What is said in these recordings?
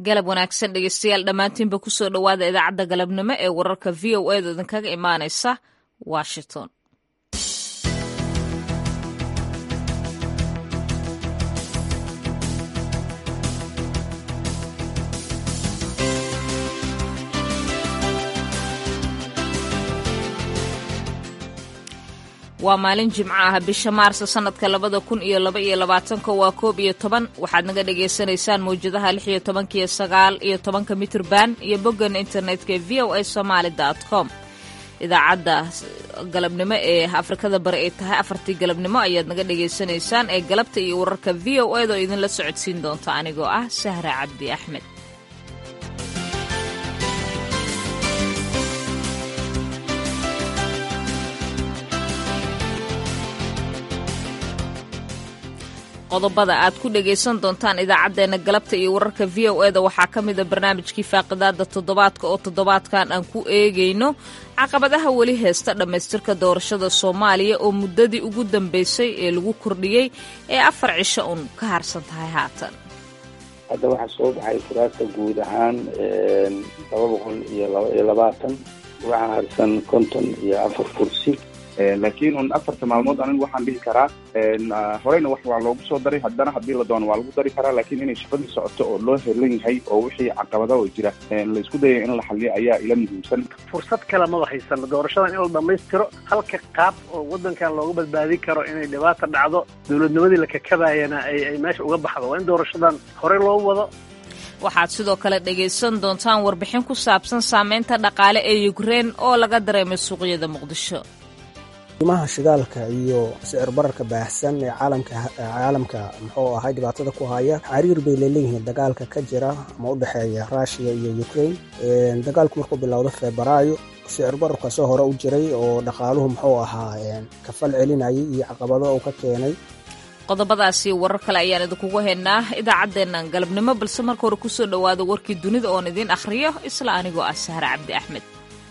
galab wanaagsan dhegeystayaal dhammaantiinba kusoo dhowaada idaacadda galabnimo ee wararka v o edu idinkaga imaanaysa washington waa maalin jimco ah bisha maarso sanadka labada kun iyo laba iyo labaatanka waa koob iyo toban waxaad naga dhagaysanaysaan mawjadaha lix iyo tobanka iyo sagaal iyo tobanka mitrban iyo boggan internetka ee v o a somaali dot com idaacadda galabnimo ee afrikada bari ay tahay afartii galabnimo ayaad naga dhagaysanaysaan ee galabta iyo wararka v o eda oo idinla socodsiin doonta anigoo ah sahra cabdi axmed qodobada aad ku dhagaysan doontaan idaacaddeenna galabta iyo wararka v o eda waxaa ka mida barnaamijkii faaqidaada toddobaadka oo toddobaadkan aan ku eegayno caqabadaha weli heesta dhammaystirka doorashada soomaaliya oo muddadii ugu dambeysay ee lagu kordhiyey ee afar cisho un ka harsan tahay haatan hadda waxaa soo baxay kuraasta guud ahaan laba boqol iyo labaiyo labaatan waxaa harsan konton iyo afar kursi laakiin un afarta maalmood anigu waxaan dhihi karaa horeyna wax waa loogu soo daray haddana haddii la doono waa lagu dari karaa laakiin inay shaqadii socoto oo loo helan yahay oo wixii caqabada oo jira laisku dayay in la xaliyo ayaa ila muhiimsan fursad kale maba haysano doorashadan in la dhammaystiro halka qaab oo waddankan looga badbaadin karo inay dhibaata dhacdo dowladnimadii la kakabayana ay meesha uga baxdo waa in doorashadan horey loo wado waxaad sidoo kale dhagaysan doontaan warbixin ku saabsan saameynta dhaqaale ee yukrein oo laga dareemay suuqyada muqdisho qiimaha shidaalka iyo sicir bararka baahsan ee caalamka caalamka muxuu ahay dhibaatada ku haya xariir bay leeleeyihiin dagaalka ka jira ama u dhexeeya ruushiya iyo ukraine dagaalku markuu bilowdo febraayo sicir bararka soo hore u jiray oo dhaqaaluhu muxuu ahaa kafal celinayay iyo caqabado uu ka keenay qodobadaasi warar kale ayaan idinkugu haynaa idaacaddeennan galabnimo balse marka hore kusoo dhowaada warkii dunida oon idiin akhriyo isla anigoo ah sahre cabdi axmed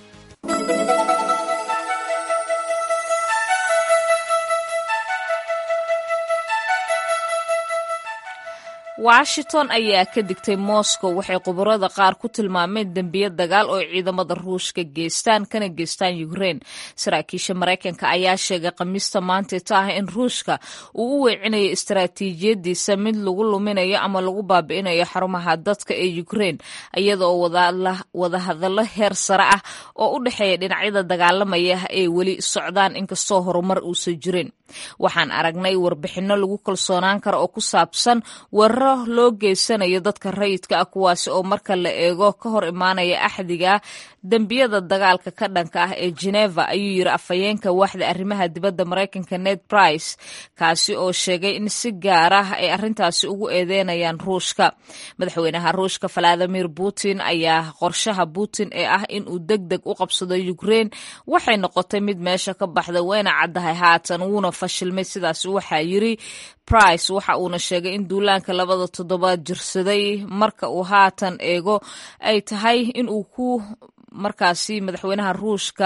washington ayaa ka digtay moscow waxay khubarada qaar ku tilmaameen dembiya dagaal oo ciidamada ruushka geystaan kana geystaan ukrein saraakiisha maraykanka ayaa sheegay khamiista maanteeta ah in ruushka uu u weecinayo istaraatiijiyadiisa mid lagu luminayo ama lagu baabi'inayo xarumaha dadka ee ukrein iyadaoo wadahadallo heer sare ah oo u dhexeeya dhinacyada dagaalamaya ay weli socdaan inkastoo horumar uusan jirin waxaan aragnay warbixinno lagu kalsoonaan karo oo ku saabsan weeraro loo geysanayo dadka rayidka ah kuwaasi oo marka la eego ka hor imaanaya axdiga dembiyada dagaalka ka dhanka ah ee geneva ayuu yiri afhayeenka waaxda arrimaha dibadda maraykanka ned price kaasi oo sheegay in si gaar ah ay arrintaasi ugu eedeynayaan ruushka madaxweynaha ruushka valadimir putin ayaa qorshaha putin ee ah in uu deg deg u qabsado ukrein waxay noqotay mid meesha ka baxda wayna caddahay haatan wuuna fashilmay sidaas waxaa yiri price waxa uuna sheegay in duulaanka labada toddobaad jirsaday marka uu haatan eego ay tahay in uu ku markaasi madaxweynaha ruushka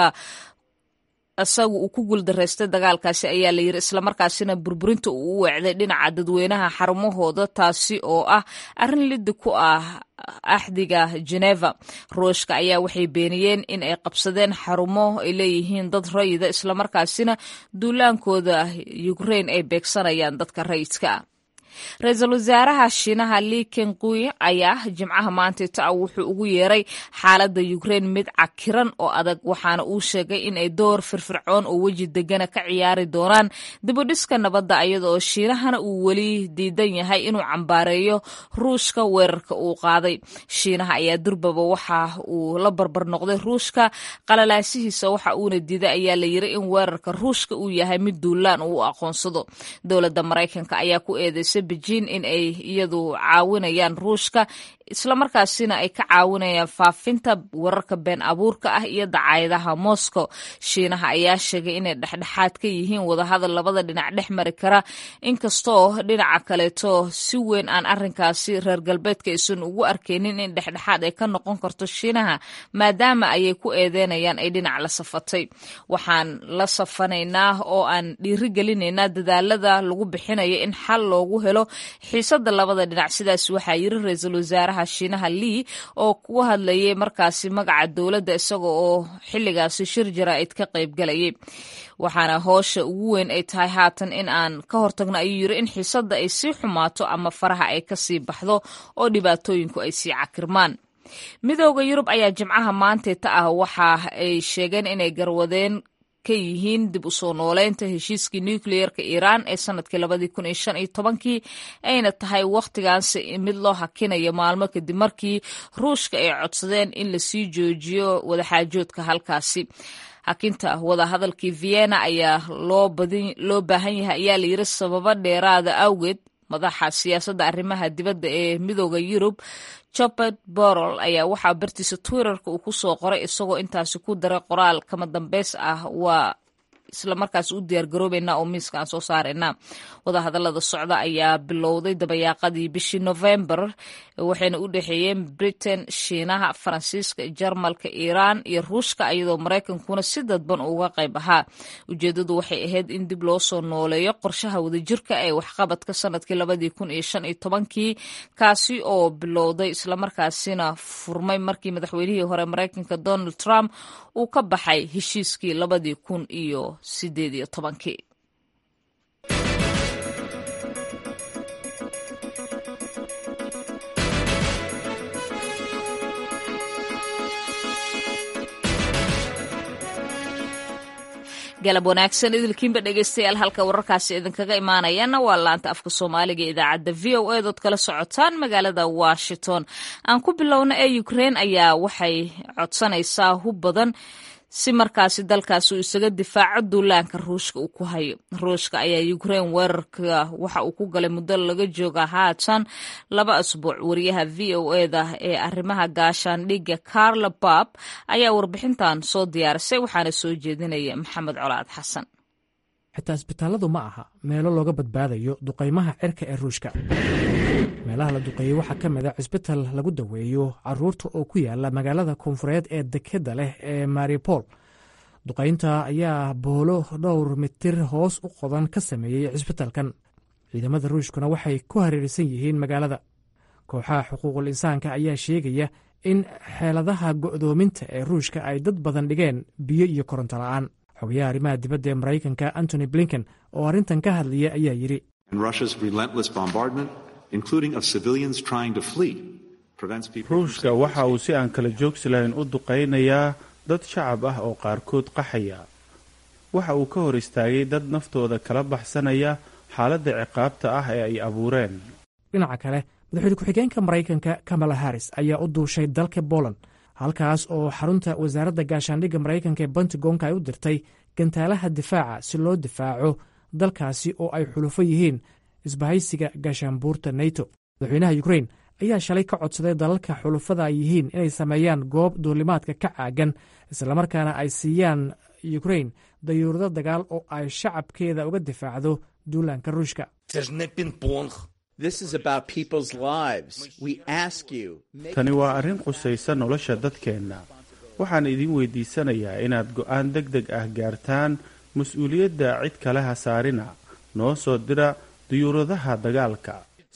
isagu uu ku guuldaraystay dagaalkaasi ayaa la yiri islamarkaasina burburinta uu u weecday dhinaca dadweynaha xarumahooda taasi oo ah arrin liddi ku ah axdiga geneva ruushka ayaa waxay beeniyeen in ay qabsadeen xarumo ay leeyihiin dad rayida islamarkaasina duulaankooda ukrein ay beegsanayaan dadka rayidka ah ra-iisul wasaaraha shiinaha li kenqui ayaa jimcaha maanteeta ah wuxuu ugu yeeray xaaladda ukrein mid cakiran oo adag waxaana uu sheegay in ay door firfircoon oo weji degana ka ciyaari doonaan dibudhiska nabadda iyada oo shiinahana uu weli diidan yahay inuu cambaareeyo ruushka weerarka uu qaaday shiinaha ayaa durbaba waxa uu la barbar noqday ruushka qalalaasihiisa waxa uuna diiday ayaa la yiri in weerarka ruushka uu yahay mid duulaan uu u aqoonsado dowladda maraykanka ayaa ku eedeysay beijing in ay iyadu caawinayaan ruushka islamarkaasina ay ka caawinayaan faafinta wararka been abuurka ah iyo dacaayadaha moscow shiinaha ayaa sheegay inay dhexdhexaad ka yihiin wadahadal labada dhinac dhex mari kara inkastoo dhinaca kaleeto si weyn aan arinkaasi reer galbeedka aysan ugu arkaynin in dhexdhexaad ay ka noqon karto shiinaha maadaama ayay ku eedeynayaan ay dhinac la safatay waxaan la safanaynaa oo aan dhiirigelinaynaa dadaalada lagu bixinayo in xal loogu helo xiisadda labada dhinac sidaas waxaa yiri ra-iisul wasaaraha shiinaha lii oo ku hadlayay markaasi magaca dowladda isaga oo xilligaasi shir jaraa'id ka qaybgalayay waxaana hoosha ugu weyn ay tahay haatan in aan ka hortagno ayuu yiri in xiisadda ay sii xumaato ama faraha ay kasii baxdo oo dhibaatooyinku ay sii cakirmaan midooda yurub ayaa jimcaha maanteeta ah waxa ay sheegeen inay garwadeen ka yihiin dib u soo nooleynta heshiiskii nucleerka iiraan ee sanadkii labadii kun iyo shan iyo tobankii ayna tahay wakhtigaansi mid loo hakinayo maalmo kadib markii ruushka ay codsadeen in lasii joojiyo wadaxaajoodka halkaasi hakinta wadahadalkii vienna ayaa loo baahan yahay ayaa layiri sababo dheeraada awgeed madaxa siyaasadda arrimaha dibadda ee midooda yurub jobert borol ayaa waxaa bartiisa twitterka uu ku soo qoray isagoo intaasi ku daray qoraal kama dambeys ah waa isla markaas u diyaar garoobeynaa oo miiska aan soo saaraynaa wadahadalada socda ayaa bilowday dabayaaqadii bishii november waxayna u dhexeeyeen britain shiinaha faransiiska jarmalka iiraan iyo ruushka iyadoo maraykankuna si dadban uga qayb ahaa ujeedadu waxay ahayd in dib loo soo nooleeyo qorshaha wadajirka ee waxqabadka sanadkii labadii kun iyo shan iyo tobankii kaasi oo bilowday islamarkaasina furmay markii madaxweynihii hore maraykanka donald trump uu ka baxay heshiiskii labadii kun iyo sideed iyo tobankii galab wanaagsan idilkiinba dhegeystayaal halka wararkaasi idinkaga imaanayaana waa laanta afka soomaaliga ee idaacadda v o a dood kala socotaan magaalada washington aan ku bilowna ee ukrein ayaa waxay codsanaysaa hub badan si markaasi dalkaasi uu isaga difaaco duulaanka ruushka uu ku hayo ruushka ayaa ukrein weerarka waxa uu ku galay muddo laga jooga haatan laba asbuuc wariyaha v o eda ee arrimaha gaashaandhigga carla bab ayaa warbixintan soo diyaarisay waxaana soo jeedinaya maxamed colaad xasan xitaa isbitaalladu ma aha meelo looga badbaadayo duqaymaha cirka ee ruushka meelaha la duqeeyey waxaa ka mid a cisbital lagu daweeyo caruurta oo ku yaala magaalada koonfureed ee dekeda leh ee maripol duqaynta ayaa boolo dhowr mitir hoos u qodan ka sameeyey cisbitalkan ciidamada ruushkuna waxay ku hareersan yihiin magaalada kooxaha xuquuqul insaanka ayaa sheegaya in xeeladaha go'doominta ee ruushka ay dad badan dhigeen biyo iyo koronto la'aan xogayaha arrimaha dibadda ee maraykanka antony blinken oo arrintan ka hadlaya ayaa yidhi ruushka waxa uu si aan kala joogsi lahayn u duqaynayaa dad shacab ah oo qaarkood qaxaya waxa uu ka hor istaagay dad naftooda kala baxsanaya xaaladda ciqaabta ah ee ay abuureen dhinaca kale madaxweyne ku-xigeenka maraykanka kamala harris ayaa u duushay dalka boland halkaas oo xarunta wasaaradda gaashaandhigga maraykanka ee bentagonka ay u dirtay gantaalaha difaaca si loo difaaco dalkaasi oo ay xulufo yihiin isbahaysiga gaashaanbuurta neto madaxweynaha ukrein ayaa shalay ka codsaday dalalka xulufada ay yihiin inay sameeyaan goob duulimaadka ka caagan islamarkaana ay siiyaan ukrein dayuurado dagaal oo ay shacabkeeda uga difaacdo duulaanka ruushka tani waa arrin qusaysa nolosha dadkeenna waxaan idin weydiisanayaa inaad go'aan deg deg ah gaartaan mas-uuliyadda cid kale ha saarina noo soo dira diyuuradaha dagaalka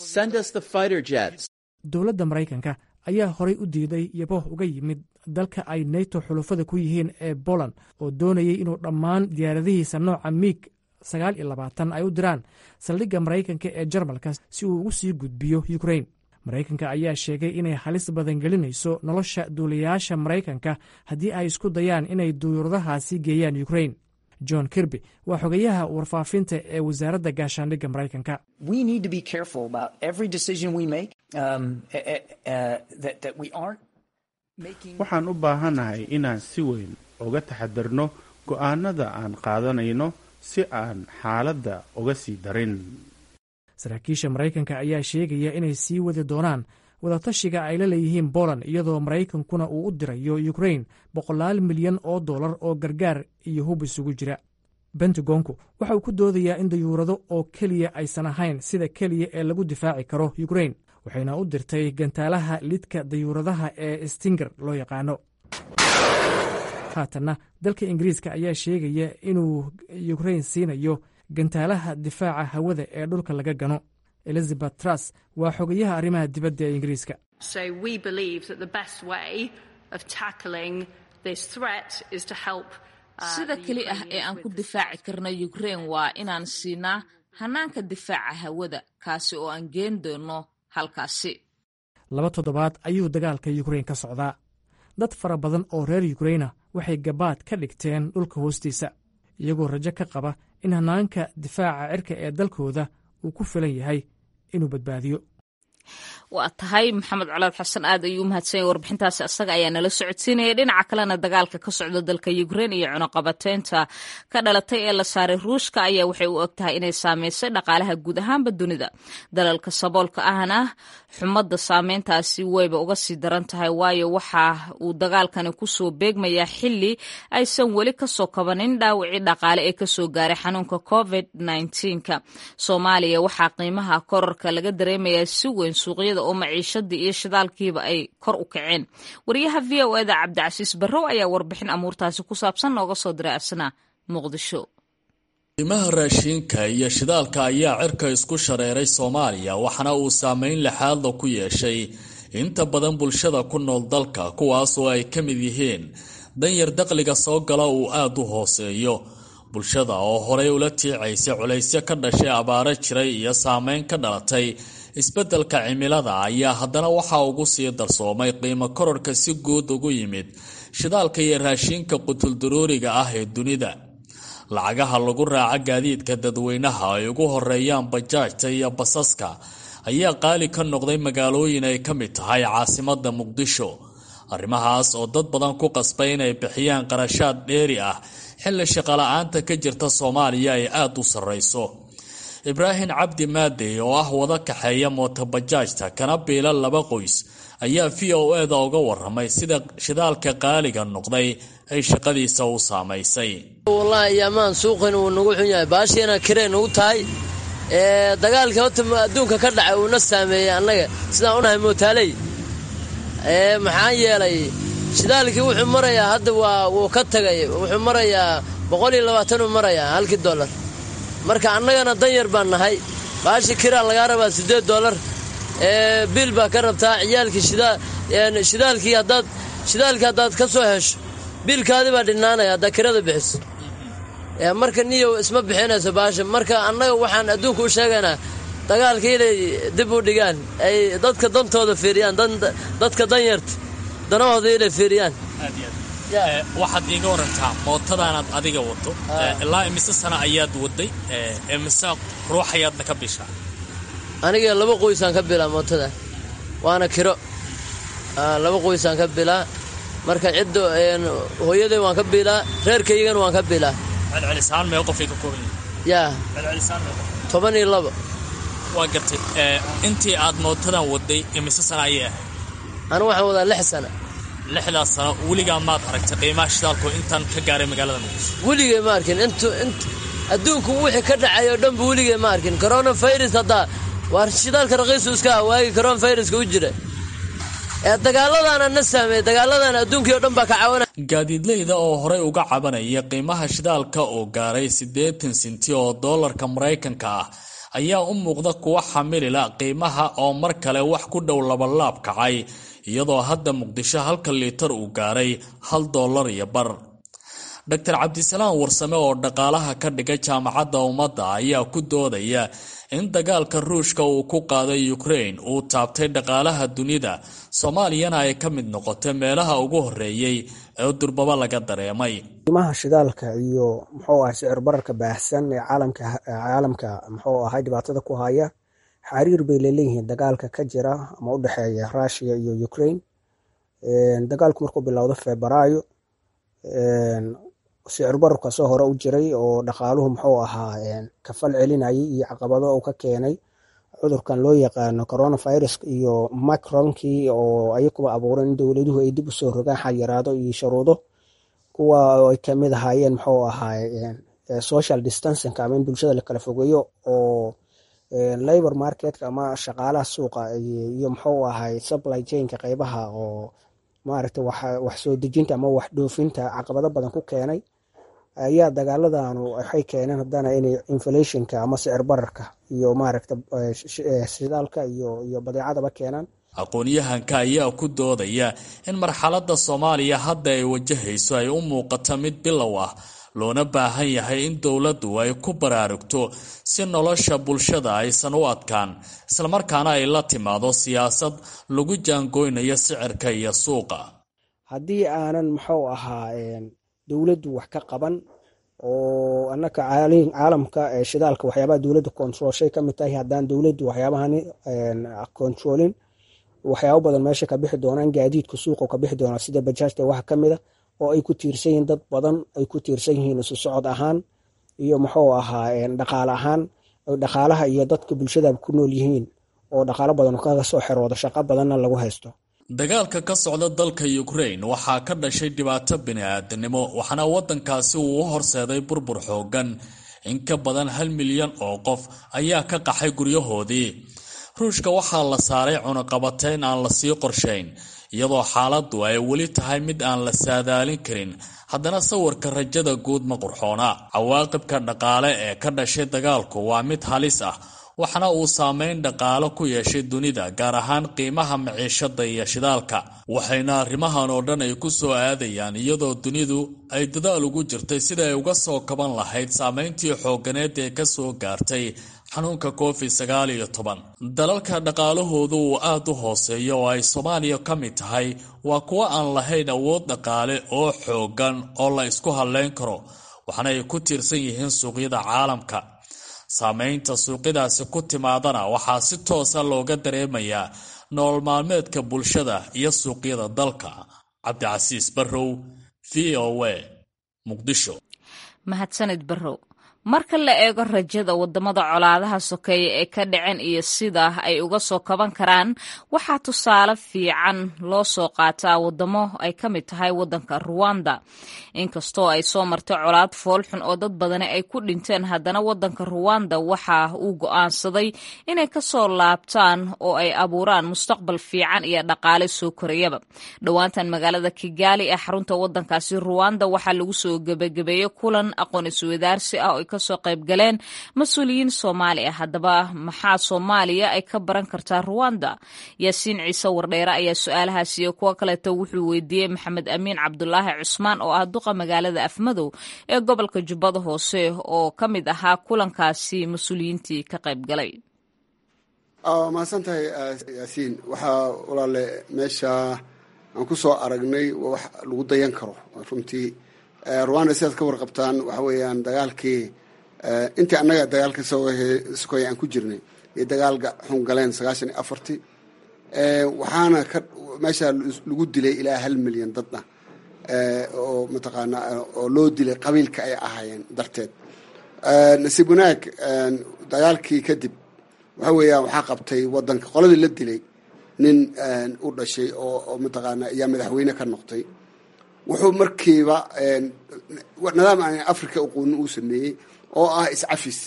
dowladda maraykanka ayaa horay u diiday yabo uga yimid dalka ay neto xulufada ku yihiin ee boland oo doonayay inuu dhammaan diyaaradihiisa nooca miig sagaal iyo labaatan ay u diraan saldhigga maraykanka ee jarmalka si uu ugu sii gudbiyo ukrein maraykanka ayaa sheegay inay halis badan gelinayso nolosha duulayaasha maraykanka haddii ay isku dayaan inay duyuuradahaasi geeyaan ukrein john kirby waa xogayaha warfaafinta ee wasaaradda gaashaandhigga maraykanka waxaan u baahannahay inaan si weyn uga taxadarno go'aanada aan qaadanayno si aan xaaladda uga sii darin saraakiisha maraykanka ayaa sheegaya inay sii wadi doonaan wadatashiga ay la leeyihiin boland iyadoo maraykankuna uu u dirayo ukrein boqolaal milyan oo dollar oo gargaar iyo hub isugu jira bentagonku waxa uu ku doodayaa in dayuurado oo keliya aysan ahayn sida keliya ee lagu difaaci karo ukrein waxayna u dirtay gantaalaha lidka dayuuradaha ee stinger loo yaqaano haatanna dalka ingiriiska ayaa sheegaya inuu ukrein siinayo gantaalaha difaaca hawada ee dhulka laga gano elizabeth truss waa xogayaha arrimaha dibadda ee ingiriiska sida keli ah ee aan ku difaaci karna ukrain waa inaan siinaa hanaanka difaaca hawada kaasi oo aan geen doono halkaasi laba toddobaad ayuu dagaalka yukrain ka socdaa dad fara badan oo reer yukraina waxay gabaad ka dhigteen dhulka hoostiisa iyagoo rajo ka qaba in hanaanka difaaca cirka ee dalkooda uu ku filan yahay inuu badbaadiyo waa tahay maxamed colaad xasan aad ayuu umahadsanya warbixintaasi asaga ayaa nala socodsiinaya dhinaca kalena dagaalka ka socda dalka ukrein iyo cunuqabateynta ka dhalatay ee la saaray ruushka ayaa waxay u og tahay inay saameysay dhaqaalaha guud ahaanba dunida dalalka saboolka ahna xumadda saameyntaasi wayba uga sii daran tahay waayo waxa uu dagaalkani kusoo beegmayaa xili aysan weli kasoo kabanin dhaawacii dhaqaale ee kasoo gaaray xanuunka covid nka soomaaliya waxaa qiimaha korarka laga dareemayaa si weyn suuqyada oo maciishadii iyo shidaalkiiba ay kor u kaceen wariyaha v o eda cabdicasiis barrow ayaa warbixin amuurtaasi ku saabsan nooga soo diray asna muqdisho qiimaha raashiinka iyo shidaalka ayaa cirka isku shareeray soomaaliya waxaana uu saameyn lixaadla ku yeeshay inta badan bulshada ku nool dalka kuwaas oo ay ka mid yihiin danyar daqliga soo gala uu aada u hooseeyo bulshada oo horey ula tiicaysay culaysyo ka dhashay abaaro jiray iyo saameyn ka dhalatay isbeddelka cimilada ayaa haddana waxaa ugu sii darsoomay qiimo kororka si guud ugu yimid shidaalka iyo raashiinka qutuldaruuriga ah ee dunida lacagaha lagu raaca gaadiidka dadweynaha ay ugu horeeyaan bajaajta iyo basaska ayaa qaali ka noqday magaalooyin ay ka mid tahay caasimadda muqdisho arrimahaas oo dad badan ku qasbay inay bixiyaan qarashaad dheeri ah xilli shaqala-aanta ka jirta soomaaliya ay aada u sarreyso ibraahim cabdi maadey oo ah wada kaxeeya mootobajaajta kana biila laba qoys ayaa v o eda uga waramay sida shidaalka qaaliga noqday ay shaqadiisa u saamaysay wallaahi yaamaan suuqan uu nagu xun yahay baashiina kirey nagu tahay dagaalka horta adduunka ka dhacay uuna saameeyey annaga sidaan unahay mootaaley maxaa yeelay shidaalkii wuxuu marayaa hadda waa wuu ka tagay wuxuu marayaa boqol iyo labaatanuu marayaa halkii dollar marka annagana danyar baan nahay baashi kiraa lagaa rabaa siddeed dollar biil baa ka rabtaa ciyaalkii shidaalkii haddaad shidaalkii haddaad ka soo hesho biilkaadii baa dhinaanaya haddaa kirada bixiso marka niyow isma bixinayso baasha marka annaga waxaan adduunka u sheegaynaa dagaalka inay dib u dhigaan ay dadka dantooda fiiriyaan dadka danyarta danahooda inay fiiriyaan waxaad iiga warantaa mootadaanaad adiga wado ilaa imise sana ayaad waday imise ruux ayaadna ka bishaa aniga laba qoysaan ka bilaa mootada waana kiro laba qoysaan ka bilaa marka cidda hooyaday waan ka bilaa reerkaygana waan ka bilaa celcelisaan meel qofay ka kooban yaa celcelisaan meel toban iyo labo waa gartay intii aad mootadan waday imise sana ayay ahayd anu waxaan wadaa lix sana lixdaas sano weligaa maad aragtay qiimaha shidaalku intaan ka gaaray magaalada muqdisho weligay ma arkin int adduunku wixii ka dhacay oo dhanba weligay ma arkin coronavirus haddaa waa shidaalka raqiisu iska ah waagii coronaviruska u jira ee dagaaladaana na saameeyey dagaaladana adduunkii oo dhan baa ka caawina gaadiidleyda oo horey uga cabanaya qiimaha shidaalka oo gaaray siddeetan sinti oo doolarka maraykanka ah ayaa u muuqda kuwa xamilila qiimaha oo mar kale wax ku dhow labalaab kacay iyadoo hadda muqdisho halka liitar uu gaaray hal dollar iyo bar doctor cabdisalaam warsame oo dhaqaalaha ka dhiga jaamacadda ummadda ayaa ku doodaya in dagaalka ruushka uu ku qaaday ukrain uu taabtay dhaqaalaha dunida soomaaliyana ay ka mid noqotay meelaha ugu horeeyey ee durbaba laga dareemay qiimaha shidaalka iyo muxuu ahay sicir bararka baahsan ee caalamka caalamka muxuu ahay dhibaatada ku haya xariir bay leeleeyihiin dagaalka ka jira ama u dhexeeya russia iyo ukraine dagaalku markuu bilowdo febraayo sicir bararka soo hore u jiray oo dhaqaaluhu muxuu ahaa kafal celinayay iyo caqabado uu ka keenay cudurkan loo yaqaano coronavirus iyo macronkii oo ayakuba abuuran in dowladuhu ay dib usoo rogaan xayiraado iyo sharuudo kuwa ay kamid ahaayeen muxuu ahaay social distancing ama in bulshada la kala fogeeyo oo labor marketka ama shaqaalaha suuqa iyo muxuu ahay supply chainka qeybaha oo maaragta wax soo dejinta ama wax dhoofinta caqabado badan ku keenay ayaa dagaaladanu waxay keeneen haddana inay inflationka ama sicir bararka iyo maaragta shidaalka iyo iyo badeecadaba keenaan aqoon-yahanka ayaa ku doodaya in marxaladda soomaaliya hadda ay wajahayso ay u muuqato mid bilow ah loona baahan yahay in dowladdu ay ku baraarugto si nolosha bulshada aysan u adkaan islamarkaana ay la timaado siyaasad lagu jaangoynayo sicirka iyo suuqa haddii aanan muxuu ahaa dowladdu wax ka qaban oo annaka caalamka shidaalka waxyaabaha dowladda controlshay ka mid tahay haddaan dowladdu waxyaabahani controlin waxyaabo badan meesha ka bixi doonaan gaadiidka suuqa ka bixi doonaa sida bajaajta waxa ka mid a oo ay ku tiirsan yihiin dad badan ay ku tiirsan yihiin isu socod ahaan iyo muxuu ahaa dhaqaale ahaan dhaqaalaha iyo dadka bulshada ku nool yihiin oo dhaqaalo badan kaga soo xerooda shaqo badanna lagu haysto dagaalka ka socda dalka ukraine waxaa ka dhashay dhibaato bini-aadanimo waxaana waddankaasi uu u horseeday burbur xoogan in ka badan hal milyan oo qof ayaa ka qaxay guryahoodii ruushka waxaa la saaray cunuqabateyn aan la sii qorshayn iyadoo xaaladdu ay weli tahay mid aan la saadaalin karin haddana sawirka rajada guud ma qurxoona cawaaqibka dhaqaale ee ka dhashay dagaalku waa mid halis ah waxaana uu saameyn dhaqaalo ku yeeshay dunida gaar ahaan qiimaha maciishada iyo shidaalka waxayna arrimahan oo dhan ay ku soo aadayaan iyadoo dunidu ay dadaal ugu jirtay sida ay uga soo kaban lahayd saameyntii xooganeed ee ka soo gaartay xanuunka covid sagaal iyo toban dalalka dhaqaalahoodu uu aada u hooseeyo oo ay soomaaliya ka mid tahay waa kuwo aan lahayn awood dhaqaale oo xoogan oo la isku hadleyn karo waxaana ay ku tiirsan yihiin suuqyada caalamka saameynta suuqyadaasi ku timaadana waxaa si toosa looga dareemayaa nolol maalmeedka bulshada iyo suuqyada dalka cabdicasiis barrow v o a muqdisho mahadsanid barrow marka la eego rajada wadamada colaadaha sokeeye ee ka dhaceen iyo sida ay uga soo kaban karaan waxaa tusaale fiican loo soo qaataa wadamo ay ka mid tahay wadanka ruwanda inkastoo ay soo martay colaad foolxun oo dad badani ay ku dhinteen haddana wadanka ruwanda waxa uu go'aansaday inay kasoo laabtaan oo ay abuuraan mustaqbal fiican iyo dhaqaale soo korayaba dhowaantan magaalada kigaali ee xarunta wadankaasi ruwanda waxaa lagu soo gebagabeeyey kulan aqoon iswadaarsi ah oo kasoo qayb galeen mas-uuliyiin soomaali ah haddaba maxaa soomaaliya ay ka baran kartaa ruwanda yaasiin ciise wardheere ayaa su-aalahaas iyo kuwo kaleeto wuxuu weydiiyey maxamed amiin cabdulaahi cusmaan oo ah duqa magaalada afmadow ee gobolka jubbada hoose oo ka mid ahaa kulankaasi mas-uuliyiintii ka qayb galay mahadsan tahay yaasiin waxaa walaale meesha aan ku soo aragnay waa wax lagu dayan karo runtii ruwanda sidaad ka warqabtaan waxa weeyaan dagaalkii intii annaga dagaalka sokoya aan ku jirnay iyo dagaalka xun galeen sagaashan iyo afartii waxaana ka meesha lagu dilay ilaa hal milyan dadna oo mataqaana oo loo dilay qabiilka ay ahaayeen darteed nasiib wanaag dagaalkii kadib waxa weeyaan waxaa qabtay wadanka qoladii la dilay nin u dhashay oo mataqaana ayaa madaxweyne ka noqtay wuxuu markiiba nidaam aan africa uqoonin uu sameeyey oo ah iscafis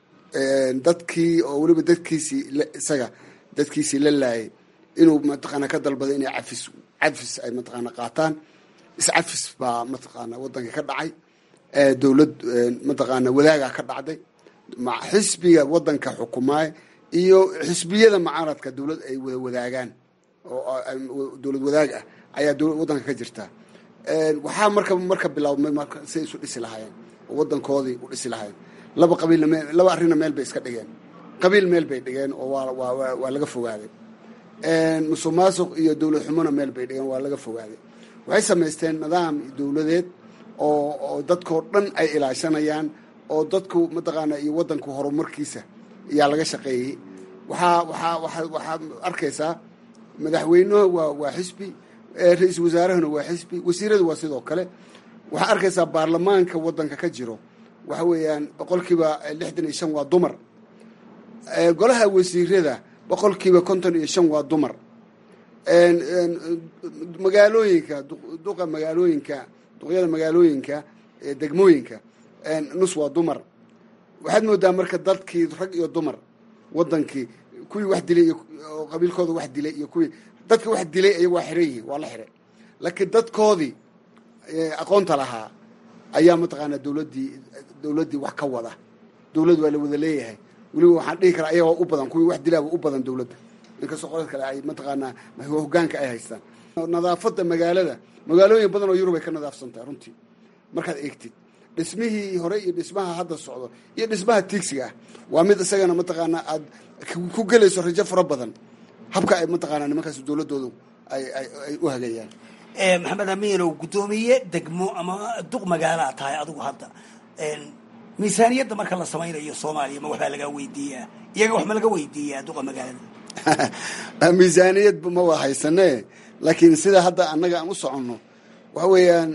dadkii oo weliba dadkiisii isaga dadkiisii la laayay inuu mataqaana ka dalbaday inay cafis cafis ay mataqaana qaataan iscafis baa mataqaana wadanka ka dhacay dowlad mataqaana wadaaga ka dhacday xisbiga wadanka xukumaay iyo xisbiyada mucaaradka dowlad ay wada wadaagaan oo dowlad wadaag ah ayaa wadanka ka jirta waxaa marka marka bilaabmay marka siay isu dhisi lahaayeen oo wadankoodii u dhisi lahaayeen laba qabiilna me laba arrinna meel bay iska dhigeen qabiil meel bay dhigeen oo waa waa waa laga fogaaday musuq maasuq iyo dowlad xumona meel bay dhigeen waa laga fogaaday waxay samaysteen nidaam dowladeed oo oo dadkoo dhan ay ilaashanayaan oo dadku mataqaana iyo wadanku horumarkiisa ayaa laga shaqeeyey waxaa waxaa waa waxaad arkaysaa madaxweynuhu waa waa xisbi ra-iisul wasaarahuna waa xisbi wasiiradu waa sidoo kale waxaa arkaysaa baarlamaanka wadanka ka jiro waxa weeyaan boqolkiiba lixdan iyo shan waa dumar golaha wasiirada boqolkiiba konton iyo shan waa dumar magaalooyinka duqa magaalooyinka duqyada magaalooyinka degmooyinka nus waa dumar waxaad moodaa marka dadkii rag iyo dumar wadankii kuwii wax dilay oo qabiilkooda wax dilay iyo kuwii dadka wax dilay ayaga waa xiran yihiin waa la xiray laakiin dadkoodii aqoonta lahaa ayaa mataqaanaa dowladdii dowladdii wax ka wada dowladd waa la wada leeyahay weliba waxaan dhihi karaa ayagoo u badan kuwii wax dilaaba u badan dowladda inkastoo qolad kale ay mataqaanaa hoggaanka ay haystaan nadaafadda magaalada magaalooyin badan oo yurub ay ka nadaafsan tahay runtii markaad eegtid dhismihii hore iyo dhismaha hadda socdo iyo dhismaha tiigsiga ah waa mid isagana mataqaanaa aad ku gelayso rajo fara badan habka ay mataqaanaa nimankaas dowladdoodu ay ay u hagayaan maxamed amiinow guddoomiye degmo ama duq magaalaa tahay adigu hadda miisaaniyadda marka la samaynayo soomaaliya ma waxbaa lagaa weydiiyaa iyaga wax ma laga weydiiyaa duqa magaalada miisaaniyad ma waa haysane laakiin sida hadda annaga aan u soconno waxa weeyaan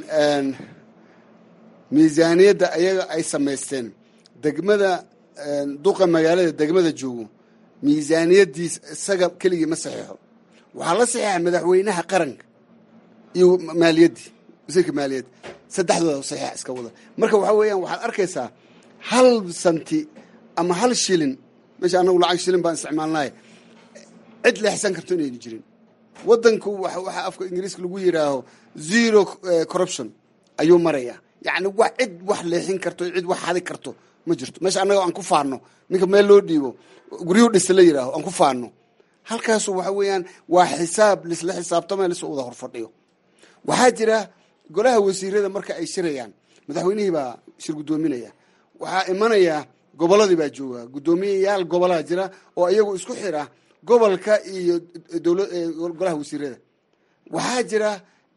miisaaniyadda ayaga ay samaysteen degmada duqa magaalada degmada joogo miisaaniyaddiis isaga keligii ma saxiixo waxaa la saxiixa madaxweynaha qaranka iyo maaliyaddii wasiirka maaliyadda saddexdooda saxiixa iska wada marka waxaa weeyaan waxaad arkaysaa hal santi ama hal shilin meesha annagu lacag shilin baan isticmaalnahay cid leexsan karto inayna jirin waddanku waxaa afka ingiriiska lagu yidhaaho zero corruption ayuu maraya yacni wax cid wax leexin karto cid wax hadi karto ma jirto meesha annaga aan ku faano ninka meel loo dhiibo guryuhu dhisa la yidhaaho aan ku faano halkaasu waxa weeyaan waa xisaab lisla xisaabtama lisla wada horfadhiyo waxaa jira golaha wasiirada marka ay shirayaan madaxweynihii baa shir guddoominaya waxaa imanaya gobolladii baa jooga guddoomiyayaal gobolaa jira oo iyagu isku xira gobolka iyo golaha wasiirada waxaa jira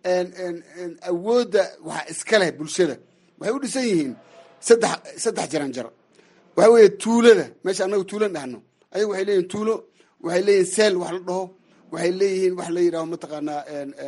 awoodda waxa iska leh bulshada waxay u dhisan yihiin saddex saddex jaranjar waxaa weeye tuulada meesha annaga tuulan dhahno ayagu waxay leeyihin tuulo waxay leeyihin seel wax la dhaho waxay leeyihiin wax la yidhaho mataqaanaa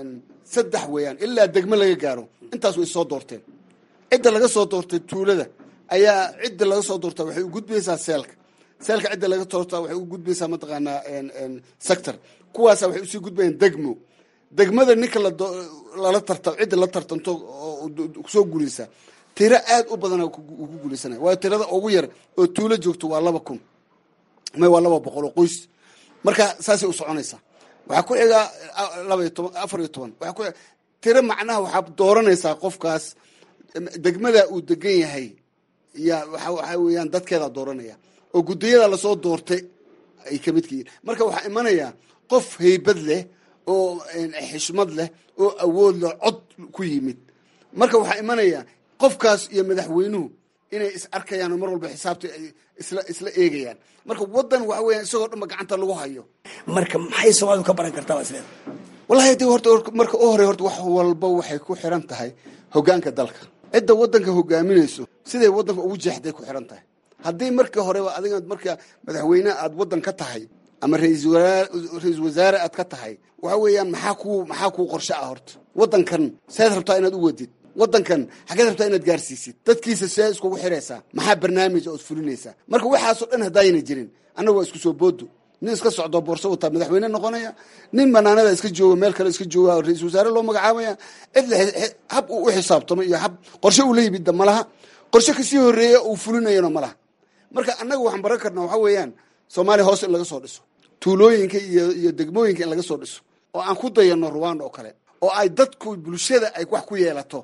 saddex weeyaan ilaa degmo laga gaaro intaas way soo doorteen cidda laga soo doortay tuulada ayaa cidda laga soo doortaa waxay u gudbaysaa seelka seelka cidda laga doortaa waxay u gudbaysaa mataqaanaa sector kuwaasa waxay usii gudbayaan degmo degmada ninka lala tarta cidda la tartanto oo kusoo guulaysa tiro aad u badana ku guulaysanaya waayo tirada ugu yar oo tuulo joogto waa laba kun may waa laba boqol oo qoys marka saasay u soconaysaa waxaa ku xigaa laba iyo toban afar iyo toban waxaa ku tiro macnaha waxaa dooranaysaa qofkaas degmada uu degan yahay ya waxa waxaa weeyaan dadkeedaa dooranaya oo guddiyada lasoo doortay ay ka midka yihin marka waxaa imanaya qof haybad leh oo xishmad leh oo awood leh cod ku yimid marka waxaa imanaya qofkaas iyo madaxweynuhu inay is arkayaan oo mar walba xisaabta ay isla isla eegayaan marka waddan waxa weeyaan isagoo dhanba gacanta lagu hayo marka maxay soomaalidu ka baran kartaa isleeda wallahi de horta marka u horey horta wax walba waxay ku xiran tahay hoggaanka dalka cidda waddanka hogaaminayso siday waddanka ugu jeexday ku xiran tahay haddii markii horeba adiga marka madaxweyne aad waddan ka tahay ama ra-iisul wasaare aad ka tahay waxa weeyaan maxaa ku maxaa kuu qorshe ah horta waddankan seed rabtaa inaad u wadid waddankan xageed rabtaa inaad gaarsiisid dadkiisa see iskugu xiraysaa maxaa barnaamij ood fulinaysaa marka waxaasoo dhan haddaayna jirin annaga waa isku soo boodo nin iska socdo boorso wataa madaxweyne noqonaya nin banaanada iska jooga meel kale iska jooga ra-isul wasaare loo magacaabaya cid hab uu u xisaabtamo iyo hab qorshe uu la yimidda malaha qorshe kasii horeeya uu fulinayana malaha marka annaga waxaan baran karnaa waxaa weeyaan soomaaliya hoos in laga soo dhiso tuulooyinka iyo iyo degmooyinka in laga soo dhiso oo aan ku dayano ruwanda oo kale oo ay dadku bulshada ay wax ku yeelato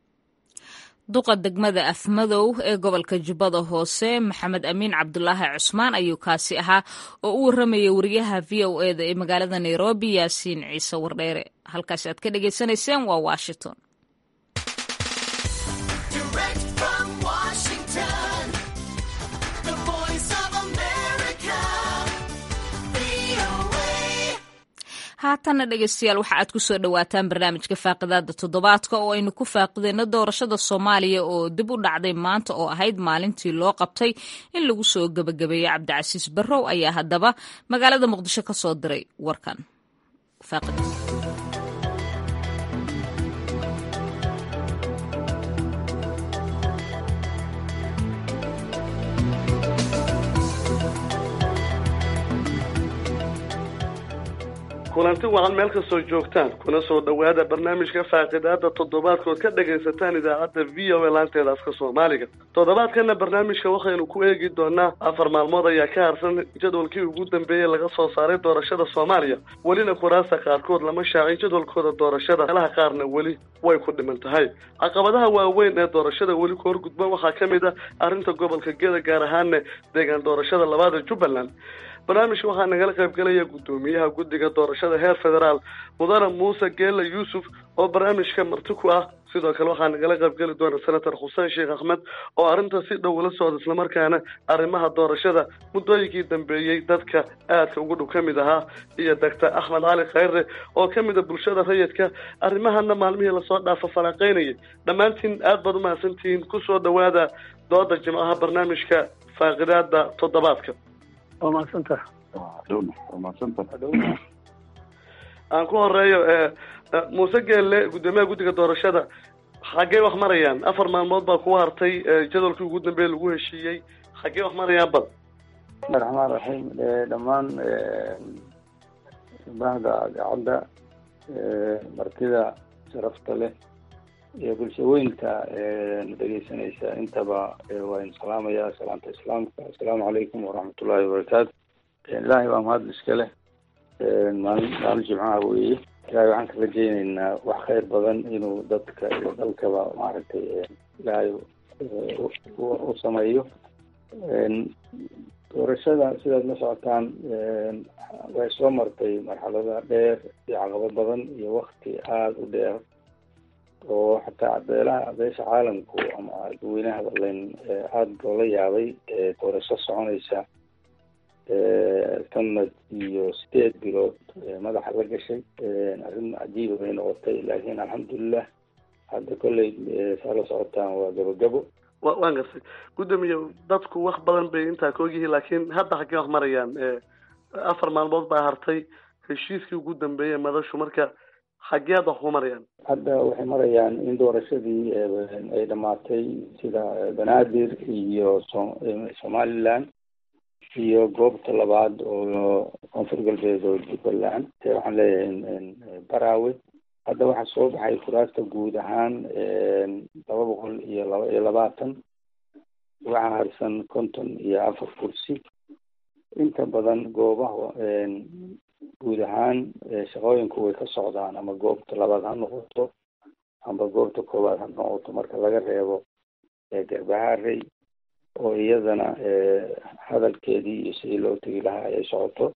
duqa degmada afmadow ee gobolka jubbada hoose maxamed amiin cabdulaahi cusmaan ayuu kaasi ahaa oo u warramayay wariyaha v o eda ee magaalada nairobi yaasiin ciise wardheere halkaasi aad ka dhagaysanayseen waa washington haatanna dhegeystayaal waxa aad ku soo dhowaataan barnaamijka faaqidaada toddobaadka oo aynu ku faaqideyno doorashada soomaaliya oo dib u dhacday maanta oo ahayd maalintii loo qabtay in lagu soo gebagabeeyo cabdicasiis barrow ayaa haddaba magaalada muqdisho ka soo diray warkan kulanti wacan meel kastoo joogtaan kuna soo dhowaada barnaamijka faaqidaada toddobaadkood ka dhagaysataan idaacadda v o a laanteeda afka soomaaliga toddobaadkana barnaamijka waxaynu ku eegi doonaa afar maalmood ayaa ka harsan jadwalkii ugu dambeeyey laga soo saaray doorashada soomaaliya welina kuraasta qaarkood lama shaacin jadwalkooda doorashada meelaha qaarna weli way ku dhiman tahay caqabadaha waaweyn ee doorashada weli ku horgudba waxaa ka mid ah arrinta gobolka geda gaar ahaana deegaan doorashada labaada jubbaland barnaamijka waxaa nagala qaybgalaya guddoomiyaha guddiga doorashada heer federaal mudane muuse geela yuusuf oo barnaamijka marti ku ah sidoo kale waxaa nagala qaybgeli doona senator xuseen sheekh axmed oo arrinta si dhow ula socda islamarkaana arrimaha doorashada muddooyinkii dambeeyey dadka aadka ugu dhow ka mid ahaa iyo doctor axmed cali khayre oo ka mid a bulshada rayidka arrimahana maalmihii lasoo dhaafa falaaqeynayay dhammaantiin aad baad umahadsantihiin kusoo dhowaada dooda jimcaha barnaamijka faaqidaada toddobaadka waa mahadsantah waa mahadsantah aan ku horeeyo muuse geelle guddoomiyaha guddiga doorashada xaggee wax marayaan afar maalmood baa kugu hartay jadwalkii ugu dambeeya lagu heshiiyey xaggee wax marayaan bal bismi raxmaan raxiim dhammaan bahda gacadda martida sharafta leh iyo bulshaweynta na dhegeysanaysa intaba waa in salaamaya salaanta islaamka assalaamu calaykum waraxmatullahi wabarakaatu ilaahay waa mahad iska leh maalin maalin jimcaha weeye ilaahay waxaan ka rajeyneynaa wax khayr badan inuu dadka iyo dalkaba maaragtay ilaahay u sameeyo doorashada sidaad la socotaan way soo martay marxalada dheer iyo caqabo badan iyo wakti aada u dheer oo xataa beelaha beesha caalamku ama dadweynaha len aada loola yaabay doorasho soconaysa sanad iyo sideed bilood madaxa la gashay arrin cajiiba bay noqotay laakiin alxamdulilah hadda kolley saa la socotaan waa gabogabo wa waan gartay guddoomiye dadku wax badan bay intaa ka ogyihiin laakiin hadda xaggee wax marayaan afar maalmood baa hartay heshiiskii ugu dambeeyey madashu marka xaggee hadda wax ku marayaan hadda waxay marayaan in doorashadii ay dhamaatay sida banaadir iyo so somaliland iyo goobta labaad oo koonfur galbeed oo jubbaland waxaan leeyahay baraawe hadda waxaa soo baxay kuraasta guud ahaan laba boqol iyo laba iyo labaatan waxaa harsan konton iyo afar kursi inta badan goobaha guud ahaan shaqooyinku way ka socdaan ama goobta labaad ha noqoto amba goobta koowaad ha noqoto marka laga reebo garbaharey oo iyadana hadalkeedii iyo sidii loo tegi lahaa ay socoto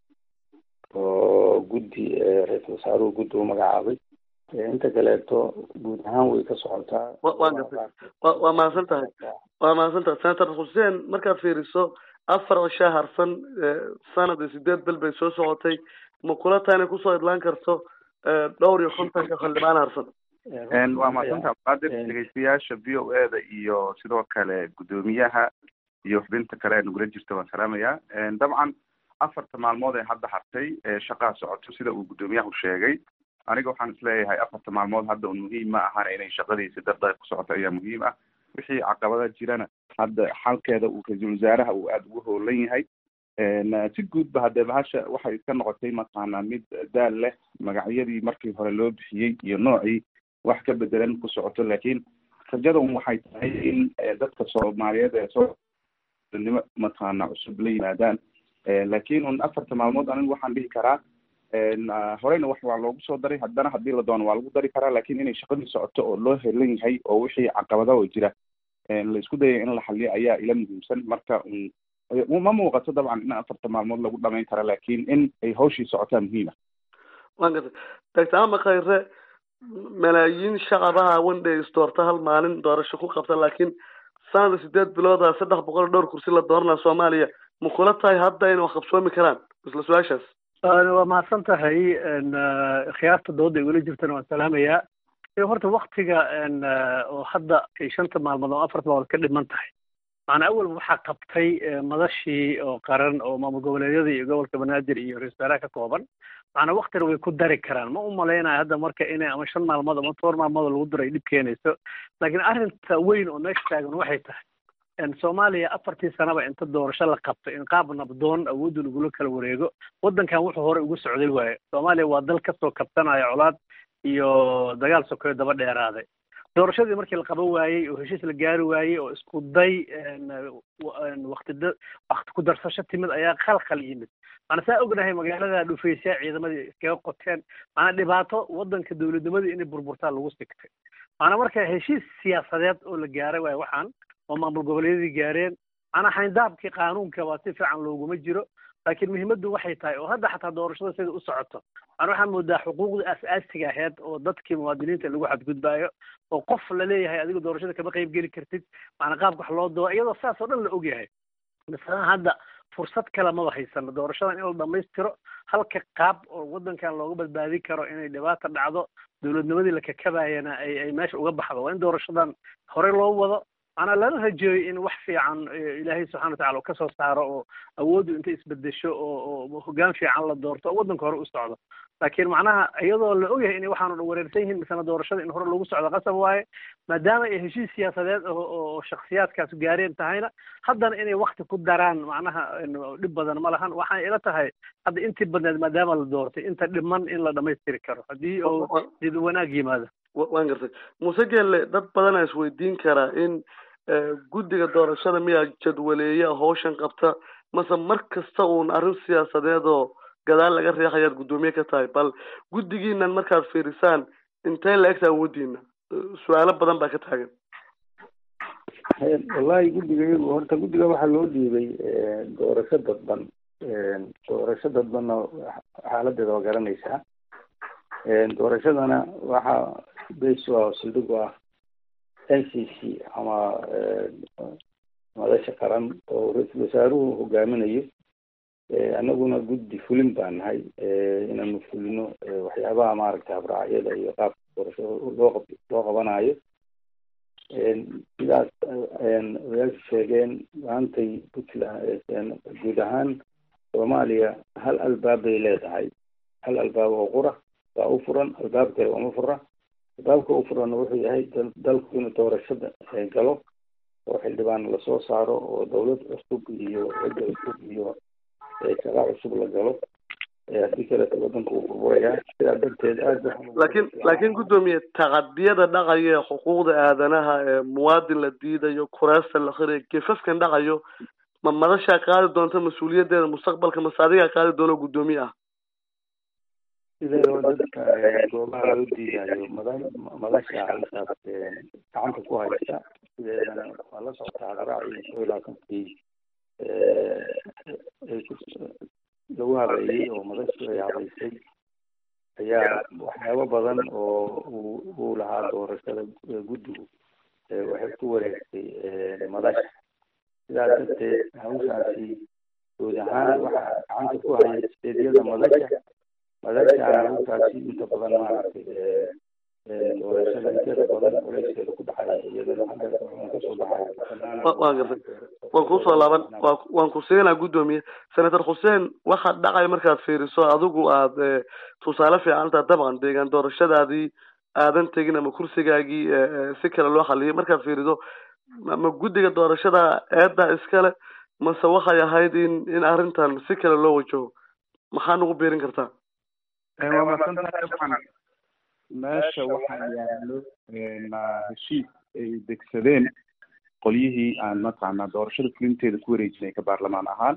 oo guddi ra-iisul wasaaruhu guddi u magacaabay inta kaleeto guud ahaan way ka socotaa waa gartay wa waa mahadsan tahay waa mahadsan tahay senator xuseen markaad fiiriso afar cishaa harsan sanad iyo sideed bel bay soo socotay ma kula tahay inay kusoo idlaan karto dhowr iyo kontonka xildhibaan harsan waa mahadsantaha qaadir dhegeystayaasha v o e da iyo sidoo kale guddoomiyaha iyo xubinta kale ee nagula jirta waan salaamayaa dabcan afarta maalmood ee hadda hartay shaqaa socoto sida uu guddoomiyahu sheegay aniga waxaan isleeyahay afarta maalmood hadda un muhiim ma ahana inay shaqadiisi dardar ku socoto ayaa muhiim ah wixii caqabada jirana hadda xalkeeda uu ra-iisul wasaaraha uu aada ugu hoolan yahay si guudba haddee bahasha waxay ka noqotay mataqaanaa mid daal leh magacyadii markii hore loo bixiyey iyo noocii wax ka bedelan ku socoto laakiin rajadan waxay tahay in dadka soomaaliyeed ee soonimo mataqaana cusub la yimaadaan laakiin un afarta maalmood anigu waxaan dhihi karaa horeyna wax waa loogu soo daray haddana haddii la doono waa lagu dari karaa laakiin inay shaqadii socoto oo loo helan yahay oo wixii caqabada oo jira la isku dayay in la xaliyo ayaa ila muhiimsan marka ma muuqato dabcan in afarta maalmood lagu dhamayn kara laakiin in ay hawshii socotaa muhiima waan gartay doctor ama khayre malaayiin shacabaha wandhays doorta hal maalin doorasho ku qabta laakiin sanada sideed bilooda saddex boqol dhowr kursi la dooranaa soomaaliya ma kula tahay hadda inay wax qabsoomi karaan isla su-aashaas waa mahadsan tahay khiyaarta dooda igula jirtana waan salaamayaa horta waktiga oo hadda ay shanta maalmood oo afarta maalmood ka dhiman tahay macnaa awalba waxaa qabtay madashii oo qaran oo maamul goboleedyada iyo gobolka banaadir iyo ra-isul wasaaraha ka kooban macnaa waktina way ku dari karaan ma u malaynayo hadda marka inay ama shan maalmood ama toban maalmood lagu daro ay dhib keenayso laakiin arrinta weyn oo meesha taagan waxay tahay soomaaliya afartii sanaba inta doorasho la qabto in qaab nabdoon awoodda lagula kala wareego waddankan wuxuu horey ugu socday waaye soomaaliya waa dal kasoo kabsanaya colaad iyo dagaal sokeyo daba dheeraaday doorashadii markii la qaban waayey oo heshiis la gaari waayey oo isku day wakti wakti ku darsasho timid ayaa khalkhal yimid maana saa ognahay magaalada dhufaysaa ciidamadii iskaga qoteen maana dhibaato waddanka dowladnimadii inay burburtaa lagu sigtay maana marka heshiis siyaasadeed oo la gaaray waaye waxaan oo maamul goboleedyadii gaareen maana xayndaabkii qaanuunka waa si fiican looguma jiro laakiin muhiimaddu waxay tahay oo hadda xataa doorashada sida u socoto maana waxaa moodaa xuquuqda aas-aasiga aheyd oo dadkii muwaadiniinta lagu xadgudbaayo oo qof la leeyahay adiga doorashada kama qayb geli kartid maana qaabka wax loo doo iyadoo saas oo dhan la ogyahay masalan hadda fursad kale maba haysano doorashadan in la dhamaystiro halka qaab oo waddankan looga badbaadin karo inay dhibaata dhacdo dowladnimadii la kakabayana ay ay meesha uga baxdo waa in doorashadan horey loo wado maanaa lala rajeeyo in wax fiican ilaahay subxana watacala uu kasoo saaro oo awooddu intay isbedesho oo oo hoggaan fiican la doorto oo waddanka hore u socdo laakiin macnaha iyadoo la ogyahay inay waxaanu dhan wareersan yihiin misena doorashada in hore lagu socdo qasab waaye maadaama ay heshiis siyaasadeed oo oo shaksiyaadkaas gaareen tahayna haddana inay wakti ku daraan macnaha dhib badan ma lahan waxay ila tahay hadda intii badneed maadaama la doortay inta dhiman in la dhamaystiri karo haddii oo did wanaag yimaado waan gartay muuse geelle dad badanaa isweydiin karaa in guddiga doorashada miyaa jadwaleeya hawshan qabta mase mar kasta uun arrin siyaasadeed oo gadaal laga reexayaad guddoomiye ka tahay bal guddigiinan markaad fiirisaan intee la egta awoodiina su-aalo badan baa ka taagan wallahi guddiga iyagu horta guddiga waxaa loo dhiibay doorasho dadban doorasho dadbanna xaaladeeda waa garanaysaa doorashadana waxaa base ah sildhig ah n c c ama madasha qaran oo ra-iisul wasaaruhu hogaaminayo annaguna guddi fulin baan nahay inaanu fulino waxyaabaha maaragtay habraacyada iyo qaabka doorashada loo qab loo qabanayo sidaas odayaashu sheegeen maantay puntland guud ahaan soomaaliya hal albaab bay leedahay hal albaab oo qura waa u furan albaab kale uma fura albaabka u furanna wuxuu yahay dalku inuu doorashada galo oo xildhibaan lasoo saaro oo dawlad cusub iyo cidda cusub iyo shaqa cusub la galo haddii kaleeto wadanka uu burburayaa sidaa darteed aad laakiin laakiin guddoomiye taqadiyada dhacaya ee xuquuqda aadanaha ee muwaadin la diidayo kuraasta la khirayo gefafkan dhacayo ma madashaa qaadi doonta mas-uuliyaddeeda mustaqbalka mase adigaa qaadi doono guddoomiye ah sideedaba dadka goobaha loo diidayo mada madasha halkaas gacanta ku haysta sideedana waa la socotaa hadraacii soo ilaasankii lagu habeeyey oo madashu ay habeysay ayaa waxyaabo badan oo uu uu lahaa doorashada guddigu waxay ku wareegtay madasha sidaa darteed hawshaasi guud ahaan waxaa gacanta ku haya steedyada madasha madashaana hawshaasi inta badan maaragtay doorashada inteeda badan culeyskeeda ku dhacaya iyadana xagga kasoo baxaya waan gartay waan kusoo laaban wa waan ku siinaa guddoomiye senator xuseen waxaa dhacaya markaad fiiriso adigu aad tusaale fiican taa dabcan deegaan doorashadaadii aadan tegin ama kursigaagii si kale loo xaliyay markaad fiiriso ma guddiga doorashada eedda iskale mase waxay ahayd in in arrintan si kale loo wajaho maxaa nagu biirin kartaa waa maadsantahay dabcan meesha waxaa yaalo heshiis ay degsadeen qolyihii aan mataqaanaa doorashada fulinteeda ku wareejinay ka baarlamaan ahaan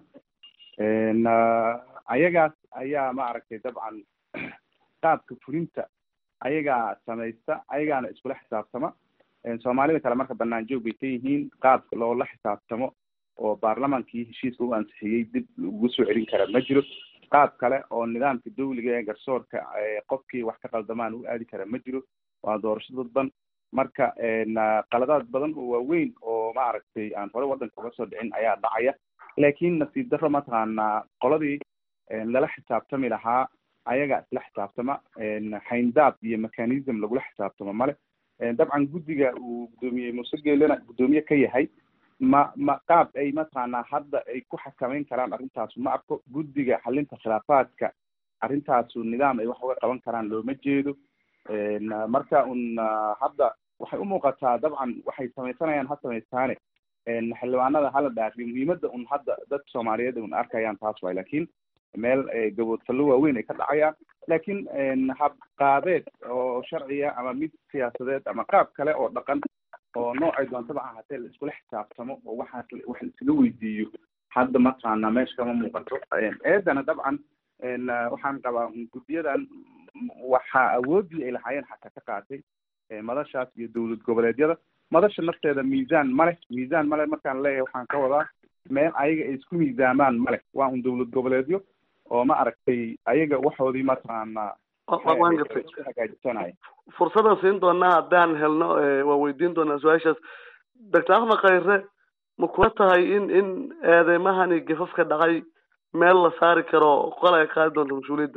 ayagaas ayaa maaragtay dabcan qaabka fulinta ayagaa samaysta ayagaana iskula xisaabtama soomaalida kale marka banaan joog bay ka yihiin qaabka loola xisaabtamo oo baarlamaankii heshiiska u ansixiyey dib ugu soo celin kara ma jiro qaab kale oo nidaamka dawliga ee garsoorka qofkii wax ka qaldamaan u aadi kara ma jiro waa doorasho dadban marka qaladaad badan oo waaweyn oo maaragtay aan hore waddanka uga soo dhicin ayaa dhacaya laakiin nasiib darro mataqaanaa qoladii lala xisaabtami lahaa ayagaa isla xisaabtama hayndaab iyo mechanism lagula xisaabtamo male dabcan guddiga uu guddoomiye muuse geelena guddoomiye ka yahay ma ma qaab ay mataqaanaa hadda ay ku xakameyn karaan arrintaasu ma arko guddiga xalinta khilaafaadka arrintaasu nidaam ay wax uga qaban karaan looma jeedo marka un hadda waxay u muuqataa dabcan waxay samaysanayaan ha samaystaane xildhibaanada hala dhaafiyo muhiimada un hadda dadka soomaaliyeed un arkayaan taas waay lakin meel gaboodfallo waaweyn ay ka dhacayaan lakin hab qaabeed oo sharciya ama mid siyaasadeed ama qaab kale oo dhaqan oo noocay doontaba ahaatee la iskula xisaabtamo oo waxaas wax la iskaga weydiiyo hadda mataqaana meesha kama muuqato eedana dabcan waxaan qabaa guddiyadan waxaa awoodii ay lahaayeen xataa ka qaatay madashaas iyo dowlad goboleedyada madasha nafteeda miisaan male miisaan male markaan leeyahay waxaan ka wadaa meel ayaga ay isku miisaamaan male waa un dowlad goboleedyo oo ma aragtay ayaga waxoodii mataqaana waan gartay hagaajisanaya fursadan siin doonaa haddaan helno waa weydiin doonaa su-aashaas doctor axmed khayre ma kula tahay in in eedeymahani gafafka dhacay meel la saari karo qol ay qaadi doonto mas-uuliyadda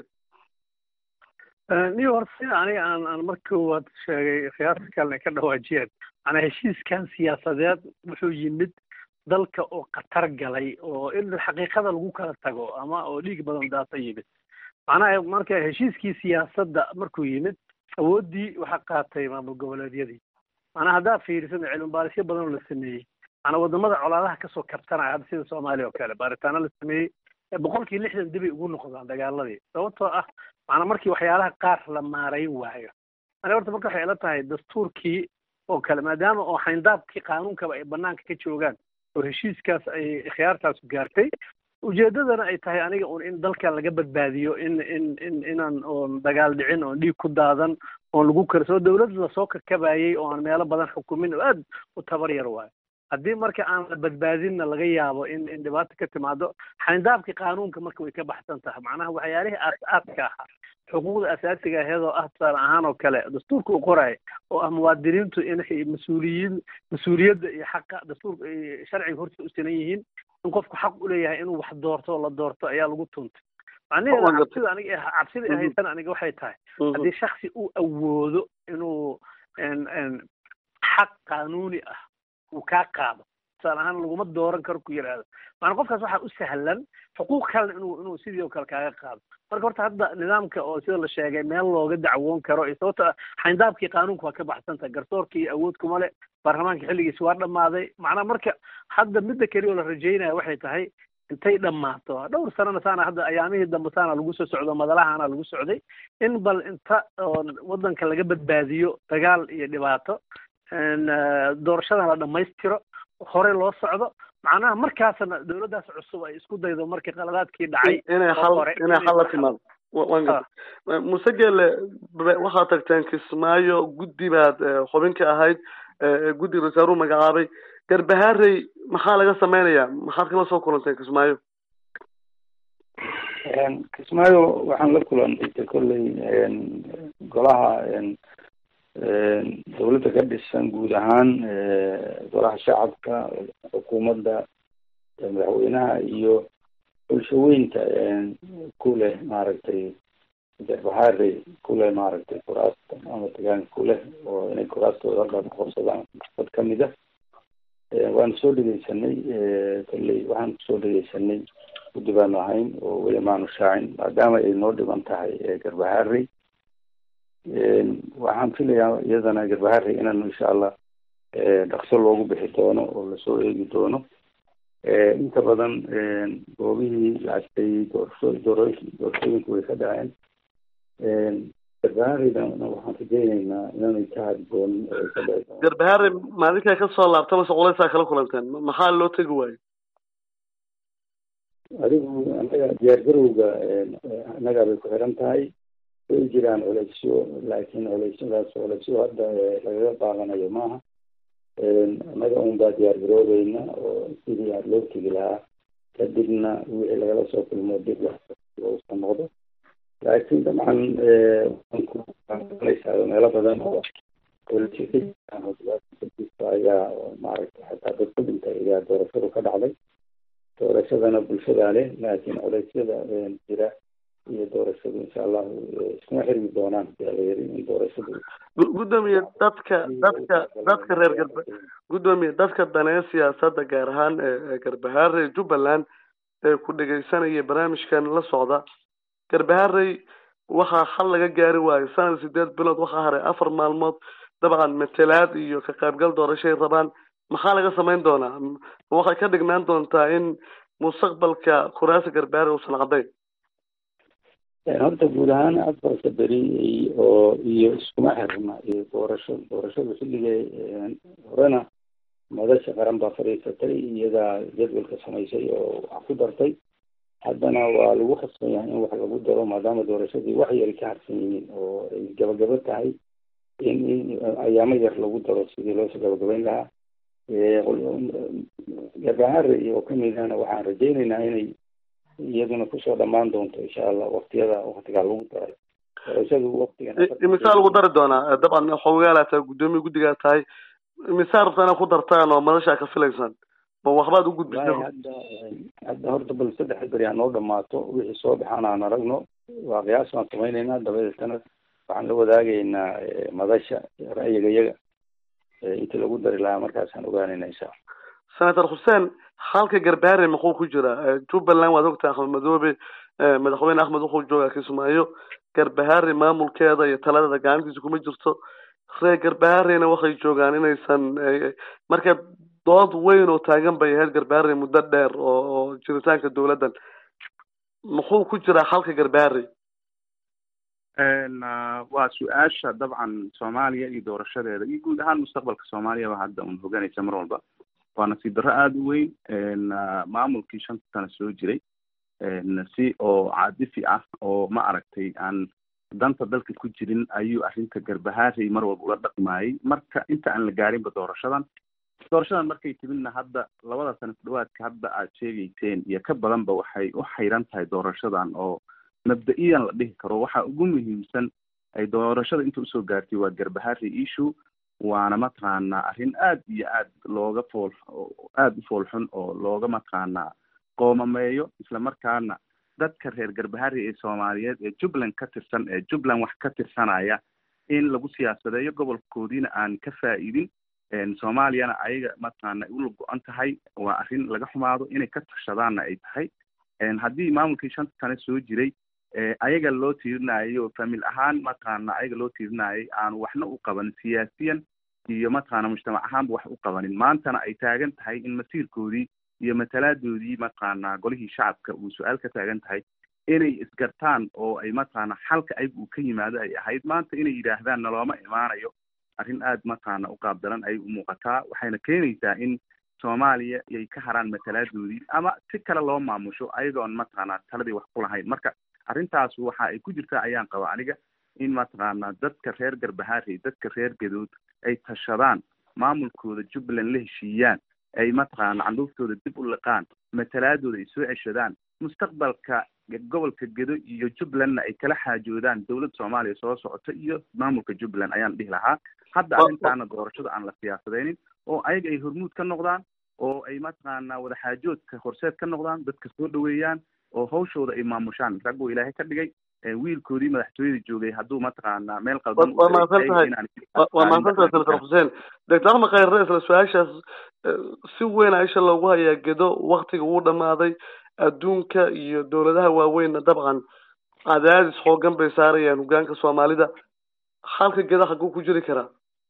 niyo horta sida aniga aan aan marka koowaad sheegay khiyaarta kalena ka dhawaajiyeen macnaa heshiiskan siyaasadeed wuxuu yimid dalka oo khatar galay oo in xaqiiqada lagu kala tago ama oo dhiig badan daasa yimid macnaha marka heshiiskii siyaasadda markuu yimid awooddii waxaa qaatay maamul goboleedyadii macnaa haddaad fiirisan cilmi baarisyo badan oo la sameeyey macnaa wadamada colaadaha kasoo kabtanaya hadda sida soomaaliya oo kale baaritaano la sameeyey boqolkii lixdan dibay ugu noqdaan dagaaladii sababtoo ah macnaa markii waxyaalaha qaar la maarayn waayo ani horta marka waxay ila tahay dastuurkii oo kale maadaama oo xayndaabkii qaanuunkaba ay banaanka ka joogaan oo heshiiskaas ay khiyaartaas gaartay ujeedadana ay tahay aniga un in dalka laga badbaadiyo in in in inaan oon dagaal dhicin oon dhiig ku daadan oon lagu karsoo dawlad lasoo kakabayay oo aan meelo badan xukumin oo aad u tabar yar waayo haddii marka aan la badbaadinna laga yaabo in in dhibaato ka timaado xayndaabkii qaanuunka marka way ka baxsan tahay macnaha waxyaalihii aas-aaska ahaa xuquuqda asaasiga aheedoo ah tusaale ahaan oo kale dastuurka u qoraya oo ah muwaadiniintu inay mas-uuliyiin mas-uuliyadda iyo xaqa dastuurka sharciga horta u sinan yihiin in qofku xaq u leeyahay inuu wax doorto oo la doorto ayaa lagu tuntay macnaheeda cabsida aniga cabsida ahaysan aniga waxay tahay haddii shaksi uu awoodo inuu xaq qaanuuni ah uu kaa qaado tusaale ahaan laguma dooran karo ku yidhaahdo maanaa qofkaas waxaa u sahlan xuquuq kalena inuu inuu sidii oo kale kaaga qaado marka horta hadda nidaamka oo sida la sheegay meel looga dacwoon karo iyo sababta xayndaabkii qaanuunka waa ka baxsanta garsoorkii awood kuma le baarlamaanka xilligiisi waa dhammaaday macnaa marka hadda midda keliya oo la rajaynaya waxay tahay intay dhammaato dhowr sanana saana hadda ayaamihii dambe saana lagu soo socdo madalahana lagu socday in bal inta waddanka laga badbaadiyo dagaal iyo dhibaato doorashadan la dhammaystiro hore loo socdo macnaha markaasna dawladdaas cusub ay isku daydo markii qaladaadkii dhacay inay xal inay xal la timaado waan gartay muse geele waxaad tagteen kismaayo guddi baad xubin ka ahayd guddi rasaaruhu magacaabay garbahaarey maxaa laga sameynayaa maxaad kala soo kulanteen kismaayo kismaayo waxaan la kulantay kolley golaha dawladda ka dhisan guud ahaan golaha shacabka xukuumadda madaxweynaha iyo bulshaweynta ku leh maaragtay garbahaarey ku leh maaragtay kuraasta ama degaanka ku leh oo inay kuraastooda halkaas qabsadaan dad kamid ah waanu soo dhegeysanay kolley waxaan kusoo dhegeysanay guddi baanu ahayn oo weli maanu shaacin maadaama ay noo dhiban tahay garbahaarey waxaan filayaa iyadana garbaharey inaanu insha allah dhaqso loogu bixi doono oo lasoo eegi doono inta badan goobihii lacagtay doorasho dooro doorashooyinku way ka dhaceen garbahareydana waxaan rajeyneynaa inaanay ka hadi doonin ay ka dhici garbaharey maalinkaa kasoo laabta mase culeysaa kala kulanteen maxaa loo tegi waayo adigu anaga diyaargarowga annagaa bay ku xiran tahay way jiraan culeysyo laakiin culeysyadaas culeysyo hadda lagaga qaadanayo maaha annaga un baa diyaar garoobeyna oo sidii aad loo tegi lahaa kadibna wixii lagala soo kulmo dib loosa noqdo laakiin dabcan waankulaysaa meelo badan oo culeysyo ka jiraan ayaa maaragtay xataa dad ku dhintay ayaa doorashadu ka dhacday doorashadana bulshadaa leh laakiin culeysyada jira iyo doorashadu insha allahu iskuma xirmi doonaan yaalayiri in doorashadu gudoomiye dadka dadka dadka reer garba gudoomiye dadka daneeya siyaasadda gaar ahaan garbaharey jubbaland ee ku dhegeysanaya barnaamijkan la socda garbaharey waxaa xal laga gaari waayo sanad sideed bilood waxaa haray afar maalmood dabcan matelaad iyo ka qaybgal doorashay rabaan maxaa laga samayn doonaa waxay ka dhignaan doontaa in mustaqbalka kuraasi garbaare uusan cadayn horta guud ahaan afarta beri oo iyo iskuma xirna iyo doorasho doorashada xilligee horena madasha qaran baa fadhiisatay iyadaa jadwalka samaysay oo wax ku dartay haddana waa lagu khasban yahay in wax lagu daro maadaama doorashadii wax yari ka harsan yihiin oo ay gabagabo tahay in in ayaamo yar lagu daro sidii loosoo gabagabayn lahaa garbahare iyo kamidana waxaan rajaynaynaa inay iyaduna kusoo dhamaan doonto insha allah waktiyada waktigaa lagu daray doorashadu waktigan imisaa lagu dari doonaa dabcan xoogaala tahay guddoomiya guddigaa tahay imisaa rabtaa inaad ku dartaan oo madashaa ka filaysaan ma waxbaad u gudbisa hadda hadda horta bal saddex beri ha noo dhamaato wixii soo baxaan aan aragno waa qiyaas baan samaynaynaa dabadeetana waxaan la wadaagaynaa madasha ra'yiga iyaga intii lagu dari lahaa markaasaan ogaanayna insha allah senator xuseen halka garbaare muxuu ku jira jubbaland waad ogtahay axmed madoobe madaxweyne axmed wuxuu joogaa kismaayo garbahaare maamulkeeda iyo taladeeda gacantiisa kuma jirto reer garbaharena waxay joogaan inaysan marka dood weyn oo taagan bay ahayd garbaare muddo dheer oo oo jiritaanka dowladdan muxuu ku jiraa halka garbaare waa su-aasha dabcan soomaaliya iyo doorashadeeda iyo guud ahaan mustaqbalka soomaaliyaba hadda un hoganaysa mar walba waa nasiib darro aada u weyn maamulkii shanta sano soo jiray si oo caadifi ah oo ma aragtay aan danta dalka ku jirin ayuu arrinta garbahaarey mar walba ula dhaqmaayay marka inta aan la gaarinba doorashadan doorashadan markay timidna hadda labada sano ku dhawaadka hadda aad sheegayseen iyo ka badanba waxay u xayran tahay doorashadan oo mabda-iyan la dhihi karo waxa ugu muhiimsan ay doorashada inta usoo gaartay waa garbahaarey issue waana mataqaanaa arrin aad iyo aad looga fool aada u foolxun oo looga mataqaanaa qoomameeyo islamarkaana dadka reer garbaharey ee soomaaliyeed ee jubbaland ka tirsan ee jubbaland wax ka tirsanaya in lagu siyaasadeeyo gobolkoodiina aan ka faa-iidin soomaaliyana ayaga mataqaana ula go-an tahay waa arrin laga xumaado inay ka tashadaanna ay tahay haddii maamulkii shanta sane soo jiray ayaga loo tiirinayo famil ahaan mataqaana ayaga loo tiirinayay aanu waxna u qaban siyaasiyan iyo mataqaana mujtamac ahaanba wax u qabanin maantana ay taagan tahay in masiirkoodii iyo matalaadoodii mataqaana golihii shacabka uu su-aal ka taagan tahay inay isgartaan oo ay mataqaana xalka ayaga uu ka yimaado ay ahayd maanta inay yidhaahdaan nalooma imaanayo arrin aada mataqaana u qaabdaran ayay u muuqataa waxayna keenaysaa in soomaaliya ay ka haraan matalaadoodii ama si kale loo maamusho ayagoon mataqaana taladii wax ku lahayn marka arrintaas waxa ay ku jirtaa ayaan qaba aniga in mataqaana dadka reer garbahaarey dadka reer gadood ay tashadaan maamulkooda jubbaland la heshiiyaan ay mataqaana candhuuftooda dib u liqaan matalaadooda ay soo ceshadaan mustaqbalka gobolka gedo iyo jubbalandna ay kala xaajoodaan dowladda soomaaliya soo socota iyo maamulka jubbaland ayaan dhihi lahaa hadda arrintaana doorashada aan la siyaasadeynin oo ayaga ay hormuud ka noqdaan oo ay mataqaana wadaxaajoodka horseed ka noqdaan dadka soo dhaweeyaan oo hawshooda ay maamushaan rag buu ilaahay ka dhigay wiilkoodii madaxtooyada joogay hadduu mataqaana meel qaldan waa mahadsan tahay waa mahadsan tahay senator xuseen doctor axmed khayre isla su-aashaas si weyn aisha loogu hayaa gedo waktiga wuu dhamaaday adduunka iyo dowladaha waaweynna dabcan cadaadis xoogan bay saarayaan hogaanka soomaalida halka geda xaguu ku jiri karaa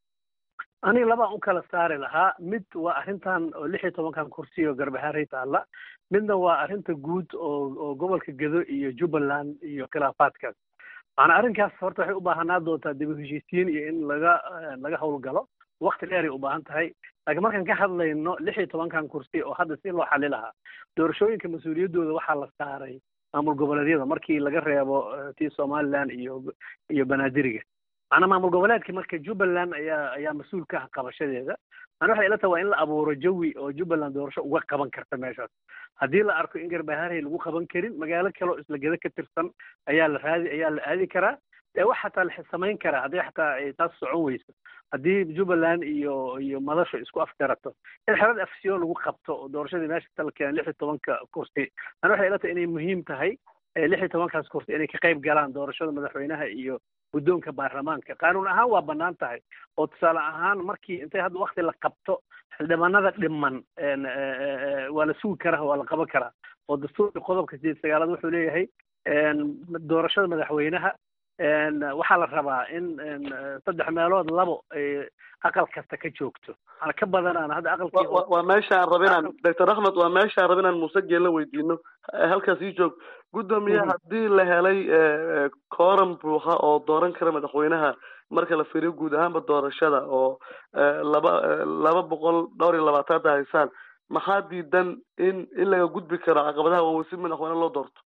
aniga labaan u kala saari lahaa mid waa arrintan oo lix iyo tobankan kursi oo garbahaarey taalla midna waa arrinta guud oo oo gobolka gedo iyo jubbaland iyo khilaafaadkaas macanaa arrinkaas horta waxay u baahanaa doontaa dib u heshiisiin iyo in laga laga howlgalo wakti dheeray u baahan tahay laakiin markaan ka hadlayno lix iyo tobankan kursi oo hadda si loo xali lahaa doorashooyinka mas-uuliyaddooda waxaa la saaray maamul goboleedyada markii laga reebo tii somaliland iyo iyo banaadiriga macnaa maamul goboleedka marka jubbaland ayaa ayaa mas-uul ka ah qabashadeeda mana waxay ila tahay waa in la abuuro jawi oo jubbaland doorasho uga qaban karta meeshaas haddii la arko in garbaharey lagu qaban karin magaalo kale oo isla geda ka tirsan ayaa la raadi ayaa la aadi karaa dee wax xataa la samayn karaa haddii xataa ay taas socon weyso haddii jubbaland iyo iyo madasho isku afgarato in xerada afsiyo lagu qabto oo doorashadii meesha kala keenan lix iyo tobanka kursi mana waxay ila tahay inay muhiim tahay lix iyo tobankaas kursi inay ka qayb galaan doorashada madaxweynaha iyo guddoonka baarlamaanka qaanuun ahaan waa bannaan tahay oo tusaale ahaan markii intay hadda wakti la qabto xildhibaanada dhiman waa la sugi karaa waa la qaban karaa oo dastuurka qodobka sideed sagaalaad wuxuu leeyahay doorashada madaxweynaha waxaa la rabaa in saddex meelood labo ay aqal kasta ka joogto ana ka badanaan hadda aqalkii waa meesha aan raba inaan doctor axmed waa meesha aan raba inaan muuse geella weydiino halkaas ii joog guddoomiye haddii la helay kooran buuxa oo dooran kara madaxweynaha marka la fiiriyo guud ahaanba doorashada oo laba laba boqol dhowr iyo labaataanta haysaan maxaa diidan in in laga gudbi karo caqabadaha waaweyn si madaxweyne loo doorto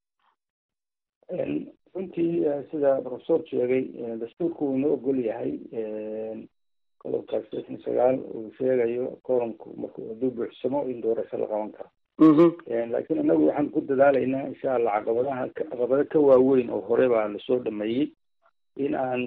runtii sida professor sheegay dastuurku wuu inoo ogol yahay qodobka sdeetan sagaal uu sheegayo koranku marku hadduu buuxsamo in doorasho la qaban karo laakiin inagu waxaan ku dadaalaynaa insha allah caqabadaha caqabado ka waaweyn oo hore baa lasoo dhameeyey in aan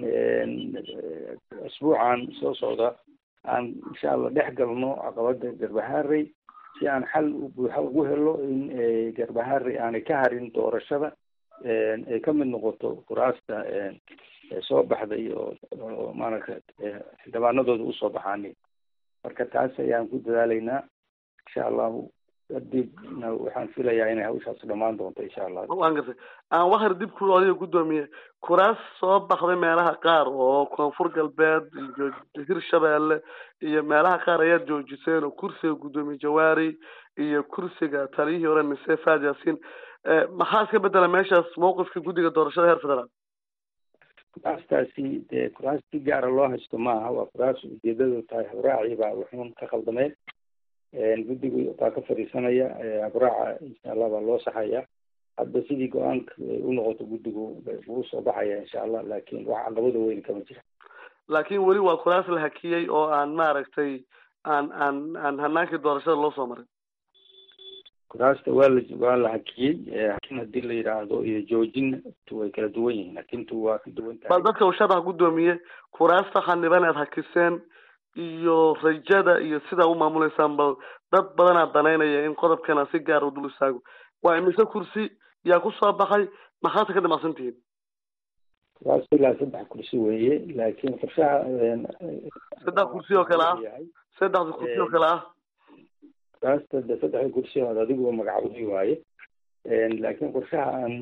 asbuucan soo socda aan insha allah dhex galno caqabada garbaharey si aan xal buuxa ugu helo in garbaharey aanay ka harin doorashada ay ka mid noqoto kuraasta soo baxday oo oo maaragta xildhibaanadooda usoo baxaani marka taas ayaan ku dadaalaynaa insha allahu kadibna waxaan filayaa inay hawshaas dhamaan doonto insha allah waan gartay aan wakar dib ku adiga guddoomiye kuraas soo baxday meelaha qaar oo koonfur galbeed iyo hirshabeelle iyo meelaha qaar ayaad joojiseen oo kursiga guddoomiye jawaari iyo kursiga taliyihii hore mise faad yaasiin maxaa iska bedela meeshaas mawqifka guddiga doorashada heer federaal kuraastaasi dee kuraas si gaara loo haysto maaha waa kuraas ujeedadu tahay habraaci baa wuxuun ka khaldameen guddigu baa ka fadhiisanaya habraaca insha allah baa loo saxaya hadda sidii go-aanka u noqoto guddigu wuu soo baxaya insha allah laakin wax caqabada weyn kama jira laakin weli waa kuraas la hakiyey oo aan maaragtay aan aan aan hanaankii doorashada loo soo marin kuraasta waa la waa la hakiyey hakin hadii la yidhaahdo iyo joojin way kala duwan yihiin hakintu waa ka duwan tahay bal dadka uu sharax guddoomiye kuraasta xaniban aad hakiseen iyo rajada iyo sidaa u maamuleysaan bal dad badanaa danaynaya in qodobkana si gaar u dul istaago waa imise kursi yaa ku soo baxay maxaad ka damacsan tihiin kuraas ilaa saddex kursi weeye laakiin qorshaha saddex kursi oo kale ah saddex kursi oo kale ah kuraasta de saddexda kursi ood adigu magacawday waaye laakiin qorshaha aan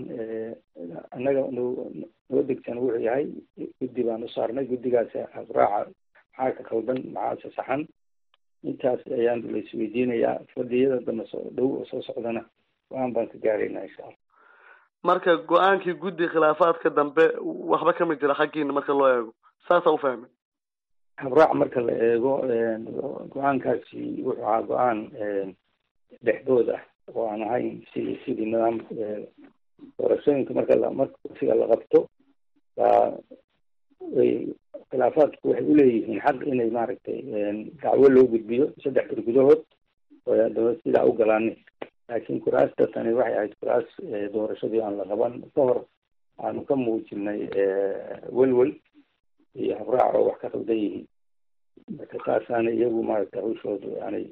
annaga noo degsan wuxuu yahay guddi baan u saarnay guddigaas habraaca maxaa ka khaldan maxaase saxan intaas ayaan la isweydiinayaa fadhiyada dambe soo dhow oo soo socdana go-aan baan ka gaaraynaa insha allah marka go-aankii guddi khilaafaadka dambe waxba kama jira xaggiina marka loo eego saasaa ufahmay habraac marka la eego go-aankaasi wuxuu ahaa go-aan dhexdood ah oo aan ahayn si sidii nidaam doorashooyinka marka la marka kursiga la qabto baa way khilaafaadku waxay uleeyihiin xaq inay maaragtay dacwo loo gudbiyo saddex bir gudahood oo haddaba sidaa u galaanin laakiin kuraasta tani waxay ahayd kuraas doorashadii aan la qaban ka hor aanu ka muujinay welwel iyo habraac oo wax ka qaldan yihiin marka taasaana iyagu maaragtay hawshoodu aanay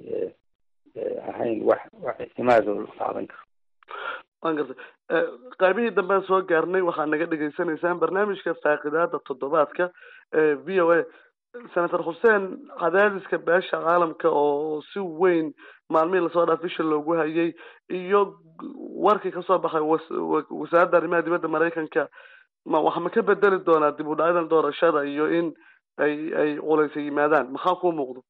ahayn wax wax ictimaad oo la qaadan karo waan gartay qaybihii dambean soo gaarnay waxaad naga dhegaysanaysaan barnaamijka faaqidaada toddobaadka v o a senator xuseen cadaadiska beesha caalamka oo si weyn maalmihii lasoo dhaaf bisha loogu hayay iyo warkii kasoo baxay wasaaradda arrimaha dibadda maraykanka ma wax ma ka bedeli doonaa dib u dhacyadan doorashada iyo in ay ay culeysa yimaadaan maxaa kuu muuqdo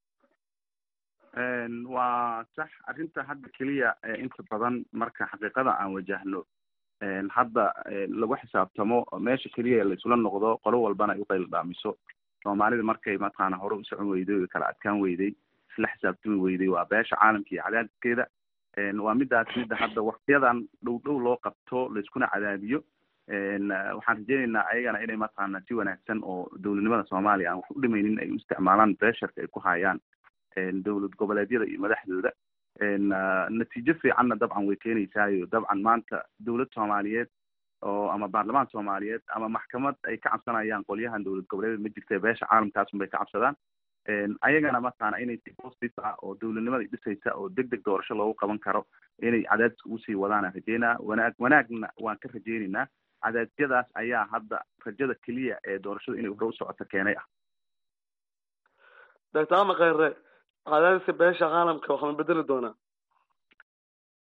waa sax arrinta hadda keliya inta badan marka xaqiiqada aan wajahno hadda lagu xisaabtamo meesha keliya laisula noqdo qolo walbana ay uqayl dhaamiso soomaalida markay mataqaana hore u socon weyday o kala adkaan weyday isla xisaabtami weyday waa beesha caalamka iyo cadaadiskeeda waa midaas midda hadda waktiyadan dhow dhow loo qabto laiskuna cadaadiyo waxaan rajeyneynaa ayagana inay mataqaana si wanaagsan oo dowladnimada soomaaliya aan wax u dhimaynin ay u isticmaalaan pressurka ay ku hayaan dowlad goboleedyada iyo madaxdooda natiijo fiicanna dabcan way keenaysaayo dabcan maanta dowlad soomaaliyeed oo ama baarlamaan soomaaliyeed ama maxkamad ay ka cabsanayaan qolyahan dowlad goboleedyada ma jirta beesha caalamkaasun bay ka cabsadaan ayagana mataqaana inay si positive ah oo dowladnimada dhisaysa oo deg deg doorasho loogu qaban karo inay cadaadiska usii wadaana rajeynaa wanaag wanaagna waan ka rajeyneynaa cadaadyadaas ayaa hadda rajada keliya ee doorashada inay hore u socoto keenay ah doctor ama kheyre cadaadiska beesha caalamka waxaa ma bedeli doonaa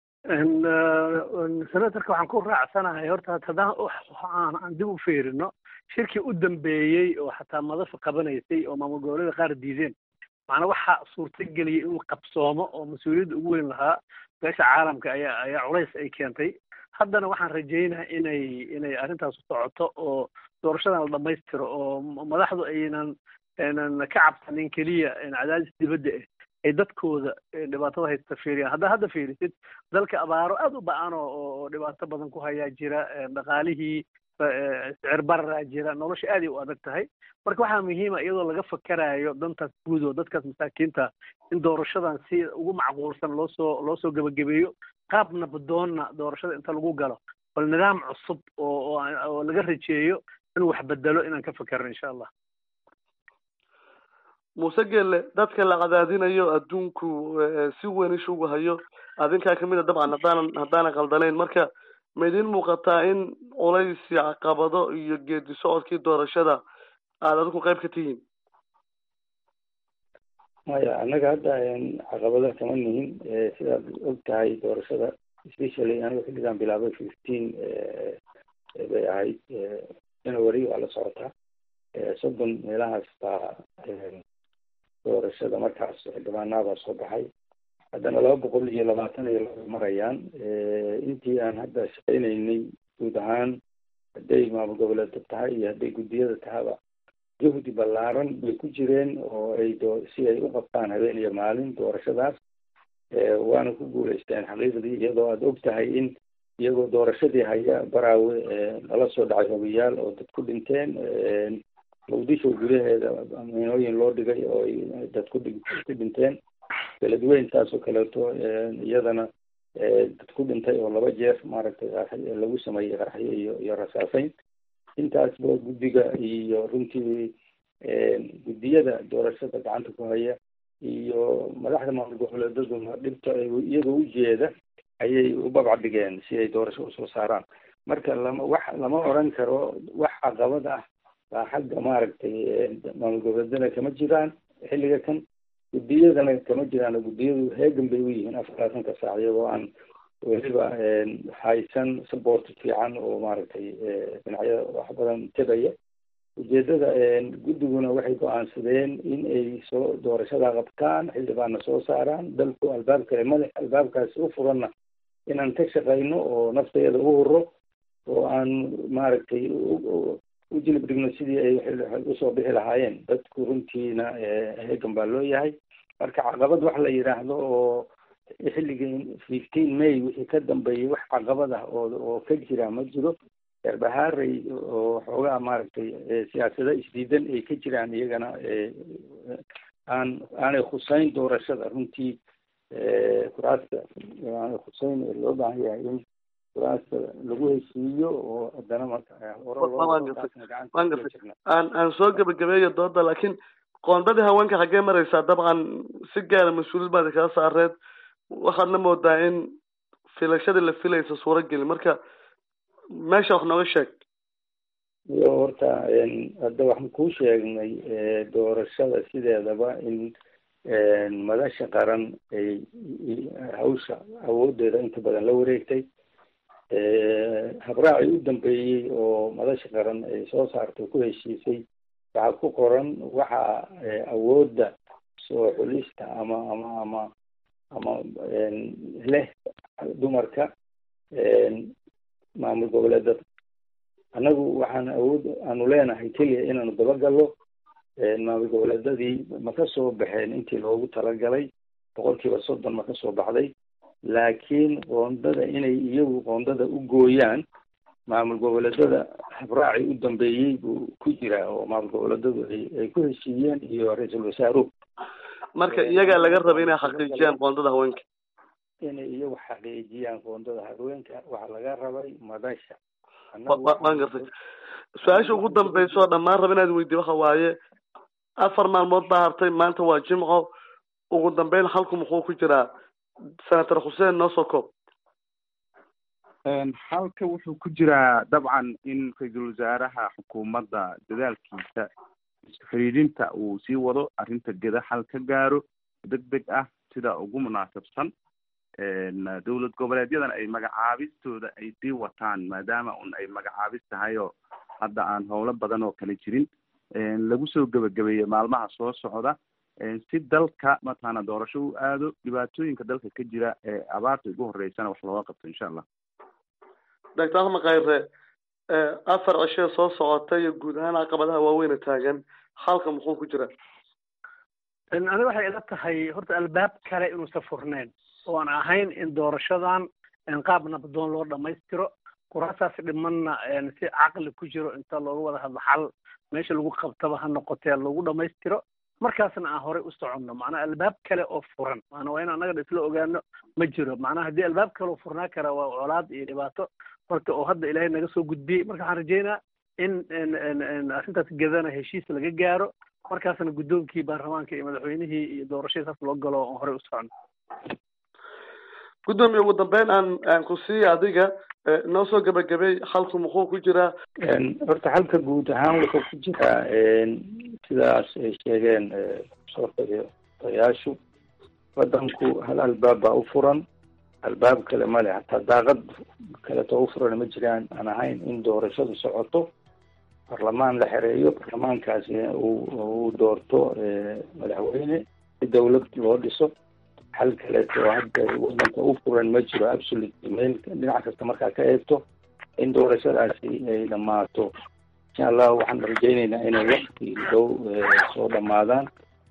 senatorka waxaan ku raacsanahay horta haddaan aan dib u fiirino shirkii u dambeeyey oo xataa madafa qabanaysay oo maamul goboleeda qaar diideen macnaa waxaa suurtageliyay inuu qabsoomo oo mas-uuliyadda ugu weyn lahaa beesha caalamka ayaa ayaa culays ay keentay haddana waxaan rajaynaha inay inay arrintaas socoto oo doorashadan la dhammaystiro oo madaxdu aynan aynan ka cabsanin keliya cadaadis dibadda ah ay dadkooda dhibaatada haysta fiiriyaan haddaa hadda fiirisid dalka abaaro aada u ba-an oo oo dhibaato badan ku hayaa jira dhaqaalihii sicir bararaa jira nolosha aaday u adag tahay marka waxaa muhiima iyadoo laga fakarayo dantaas guud oo dadkaas masaakiinta in doorashadan si ugu macquulsan loo soo loo soo gebagabeeyo qaab nabadoonna doorashada inta lagu galo bal nidaam cusub oo oo laga rajeeyo inuu wax bedelo inaan ka fakerno insha allah muuse gelle dadka la cadaadinayo adduunku si weyn ishugu hayo adinkaa kamid a dabcan haddaanan haddaanan qaldanayn marka ma idin muuqataa in culaysi caqabado iyo geedi socodkii doorashada aada adinku qayb ka tihiin maya annaga hadda caqabado kama nihin sidaad og tahay doorashada specially aniga xilligan bilaabay fifteen bay ahayd january waa la socotaa soddon meelahaas baa doorashada markaas xildhibaanaabaa soo baxay haddana laba boqol iyo labaatan iyo laba marayaan intii aan hadda shaqaynaynay guud ahaan hadday maamul goboleedka tahay iyo hadday guddiyada tahaba juhdi ballaaran bay ku jireen oo ay do si ay u qabtaan habeen iyo maalin doorashadaas waana ku guuleysteen xaqiiqdii iyadoo aada og tahay in iyagoo doorashadii haya baraawe lala soo dhacay hogayaal oo dad ku dhinteen muqdisho gudaheeda miinooyin loo dhigay oo ay dad ku dhi ku dhinteen beledweyn taasoo kaleeto iyadana dad ku dhintay oo laba jeer maaragtay lagu sameeyey qarxyo iyo iyo rasaaseyn intaasba guddiga iyo runtii guddiyada doorashada gacanta ku haya iyo madaxda maamul goboleedaduna dhibta iyagoo ujeeda ayay u babca dhigeen si ay doorasho usoo saaraan marka lama wax lama oran karo wax caqabad ah baa xagga maaragtay maamul goboleedana kama jiraan xilliga kan guddiyadana kama jiraan guddiyadu heegan bay u yihiin afar labaatanka saac iyagoo aan weliba haysan support fiican oo maaragtay dhinacyada wax badan tegaya ujeedada guddiguna waxay go-aansadeen in ay soo doorashada qabtaan xildhibaanna soo saaraan dalku albaab kale madax albaabkaasi u furanna inaan ka shaqayno oo nafteeda u huro oo aan maaragtay u jilib dhigno sidii ay usoo bixi lahaayeen dadku runtiina heegan baa loo yahay marka caqabad wax la yidhaahdo oo xilligii fifteen may wixii ka dambeeyay wax caqabad ah oo oo ka jira ma jiro erbahaaray oo xoogaa maaragtay siyaasado isdiidan ay ka jiraan iyagana aan aanay khuseyn doorashada runtii kuraasta aanay khuseyn loo baahan yahay in kuraasta lagu heshiiyo oo haddana aan aan soo gebagabeeyo dooda laakiin qoondadii haweenka xaggee maraysaa dabcan si gaara mas-uuliyad baad kaga saareed waxaadna moodaa in filashadii la filaysa suuro geli marka meesha wax nooga sheeg iyo horta hadda waxaan kuu sheegnay doorashada sideedaba in madasha qaran ay hawsha awoodeeda inta badan la wareegtay habraacii u dambeeyey oo madasha qaran ay soo saartay ku heshiisay waxaa ku qoran waxa awoodda soo xulista ama ama ama ama leh dumarka maamul goboleedada annagu waxaan awood aanu leenahay keliya inaanu dabagallo maamul goboleedadii ma ka soo baxeen intii loogu talagalay boqol kiiba soddon ma ka soo baxday laakiin qoondada inay iyagu qoondada u gooyaan maamul goboleedada habraacii u dambeeyey buu ku jiraa oo maamul goboleedadu ay ay ku heshiiyeen iyo ra-iisul wasaaruhu marka iyagaa laga rabay inay xaqiijiyaan qoondada haweenka inay iyagu xaqiijiyaan qoondada haweenka waxaa laga rabay madasha waan gartay su-aasha ugu dambeysa oo dhammaan raba inaad weydiy waxa waaye afar maalmood baa hartay maanta waa jimco ugu dambeyn halku muxuu ku jiraa senator xuseen noo soo koob halka wuxuu ku jiraa dabcan in ra-iisul wasaaraha xukuumadda dadaalkiisa isku xidhiidhinta uu sii wado arrinta geda xal ka gaaro deg deg ah sida ugu munaasabsan dowlad goboleedyadana ay magacaabistooda ay sii wataan maadaama un ay magacaabis tahay oo hadda aan howlo badan oo kale jirin lagu soo gebagabeeyo maalmaha soo socda si dalka mataqaana doorasho u aado dhibaatooyinka dalka ka jira ee abaarta ugu horeysana wax looga qabto insha allah doctor axmed khayre afar cishee soo socota iyo guud ahaan caqabadaha waaweyna taagan halka muxuu ku jira aniga waxay ila tahay horta albaab kale inuusan furneyn oo aan ahayn in doorashadan qaab nabdoon loo dhamaystiro kuraasaas dhimanna si caqli ku jiro inta looga wada hadlo xal meesha lagu qabtaba ha noqotee lagu dhamaystiro markaasna aan horey u soconno macnaha albaab kale oo furan maana waa in annaga isla ogaano ma jiro macnaha haddii albaab kale oo furnaa kara waa colaad iyo dhibaato horta oo hadda ilaahay naga soo gudbiyey marka waxaan rajeynaa in arrintaas gedana heshiis laga gaaro markaasna guddoonkii baarlamaanka iyo madaxweynihii iyo doorashadii saas loo galo oon horey u soconno guddoomiye ugu dambeyn aan aan ku siiya adiga noo soo gebagabey halku muxuu ku jiraa horta halka guud ahaan wuxuu ku jiraa sidaas ay sheegeen soo odayaashu waddanku hal albaab baa u furan albaab kale male hataa daaqad kaleto u furan ma jiraan aan ahayn in doorashadu socoto barlamaan la xereeyo barlamaankaasi uu doorto madaxweyne si dawlad loo dhiso xal kaleeto hadda wadanka u furan ma jiro absolute meel dhinac kasta markaa ka eegto in doorashadaasi ay dhamaato insha allah waxaan rajeyneynaa inay wakti dhow soo dhamaadaan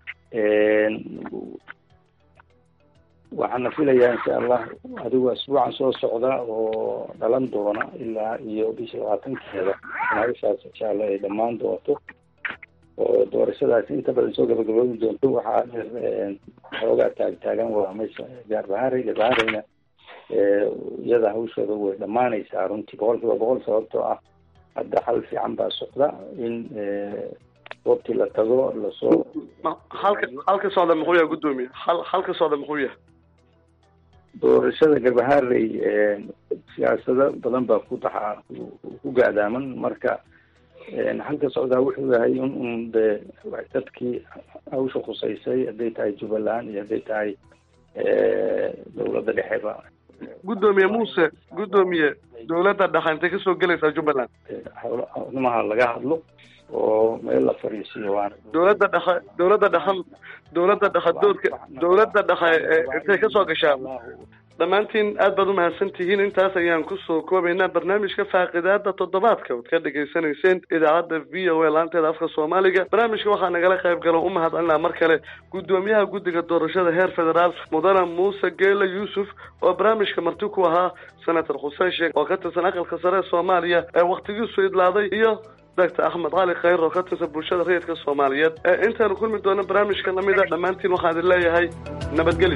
waxaana filayaa insha allah adigu asbuucan soo socda oo dhalan doona ilaa iyo bisha labaatankeeda maaishaas insha allah ay dhamaan doonto oo doorashadaasi inta badan soo gabagaboobi doonto waxaa xoogaa taagtaagan waa meesha gaarbahari gaarbaharina iyada hawshooda way dhamaanaysaa runtii boqol kiiba boqol sababtoo ah hadda xal fiican baa socda in goobtii la tago lasoo halka halka socda muxuu yahay guddoomiye hal halka socda muxuu yahay doorashada garbaharey siyaasado badan baa ku daxa ku gaadaaman marka halka socdaa wuxuu yahay in un de dadkii hawsha khuseysay hadday tahay jubbaland iyo hadday tahay dawladda dhexeba guddoomiye muuse guddoomiye dawladda dhexe intay kasoo gelaysaa jubbaland howlnimaha laga hadlo oo meel la fariisiyo waana dawladda dhexe dawladda dhexe dawladda dhexe doodka dawladda dhexe intay kasoo gashaa dhammaantiin aad baad umahadsan tihiin intaas ayaan kusoo koobaynaa barnaamijka faaqidaada toddobaadka ood ka dhagaysanayseen idaacadda v o a laanteeda afka soomaaliga barnaamijka waxaa nagala qayb galo u mahadcelinaa mar kale guddoomiyaha guddiga doorashada heer federaal mudane muuse geele yuusuf oo barnaamijka marti ku ahaa senator xuseen sheekh oo ka tirsan aqalka sare ee soomaaliya ee waktigiisu idlaaday iyo doctor axmed cali khayr oo ka tirsan bulshada rayidka soomaaliyeed ee intaanu kulmi doono barnaamijka lamida dhammaantiin waxaan idin leeyahay nabadgelyo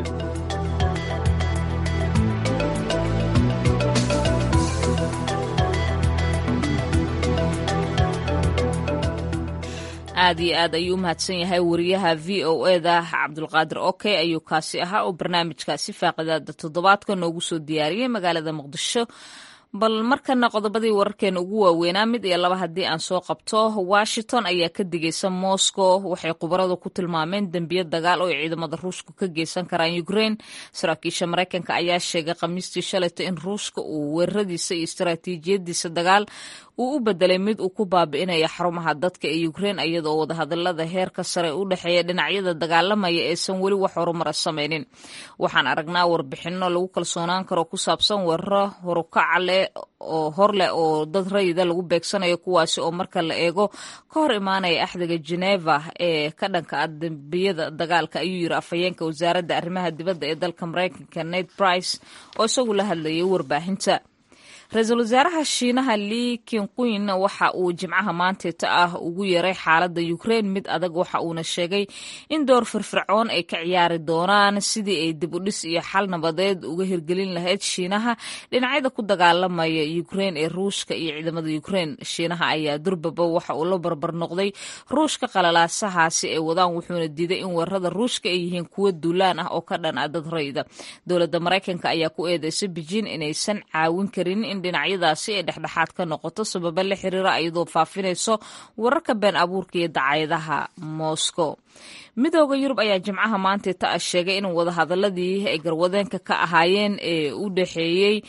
aad iyo aad ayuu u mahadsan yahay wariyaha v o e da cabdulqaadir oke ayuu kaasi ahaa oo barnaamijkaasi faaqidaada toddobaadka noogu soo diyaariyey magaalada muqdisho bal markana qodobadii wararkeena ugu waaweynaa mid iyo laba haddii aan soo qabto washington ayaa ka digaysa moscow waxay khubaradu ku tilmaameen dembiyo dagaal oo ay ciidamada ruushka ka geysan karaan ukraine saraakiisha maraykanka ayaa sheegay khamiistii shalayto in ruushka uu weeraradiisa iyo istaraatiijiyadiisa dagaal uu u bedelay mid uu ku baabi'inaya xarumaha dadka ee ukraine iyadaoo wadahadalada heerka sare u dhexeeya dhinacyada dagaalamaya aysan weli wax horumara samaynin waxaan aragnaa warbixino lagu kalsoonaan karo ku saabsan weeraro horukaca leh oo hor leh oo dad rayida lagu beegsanayo kuwaasi oo marka la eego ka hor imaanaya axdiga geneva ee ka dhanka ah dembiyada dagaalka ayuu yiri afhayeenka wasaaradda arrimaha dibadda ee dalka maraykanka nate brice oo isagu la hadlayay warbaahinta ra-iisul wasaaraha shiinaha li kinquin waxa uu jimcaha maanteeta ah ugu yeeray xaaladda ukraine mid adag waxa uuna sheegay in door firfircoon ay ka ciyaari doonaan sidii ay dib u dhis iyo xal nabadeed uga hirgelin lahayd shiinaha dhinacyada ku dagaalamaya ukraine ee ruushka iyo ciidamada ukraine shiinaha ayaa durbaba waxa uu la barbar noqday ruushka qalalaasahaasi ay wadaan wuxuuna diiday in weerarada ruushka ay yihiin kuwo duulaan ah oo ka dhan ah dad rayda dowladda maraykanka ayaa ku eedeysay beijing inaysan caawin karin dhinacyadaasi ay dhexdhexaad ka noqoto sababa la xiriira iyadoo faafinayso wararka been abuurka iyo dacayadaha moscow midooda yurub ayaa jimcaha maanteeta ah sheegay in wadahadaladii ay garwadeenka ka ahaayeen ee u dhexeeyey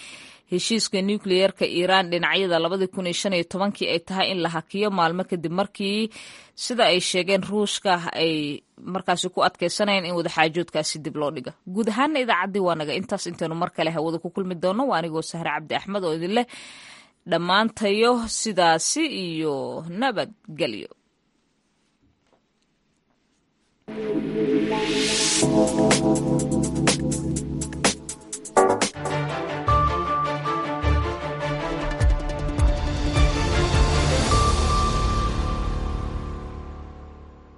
heshiiska nukliyeerka iiraan dhinacyada labadii kun iyo shan iyo tobankii ay tahay in la hakiyo maalmo kadib markii sida ay sheegeen ruushka ay markaasi ku adkeysanayeen in wadaxaajoodkaasi dib loo dhiga guud ahaana idaacaddii waa naga intaas intaynu mar kale hawada ku kulmi doono waa anigoo sahre cabdi axmed oo idin leh dhammaantayo sidaasi iyo nabadgelyo Thank you.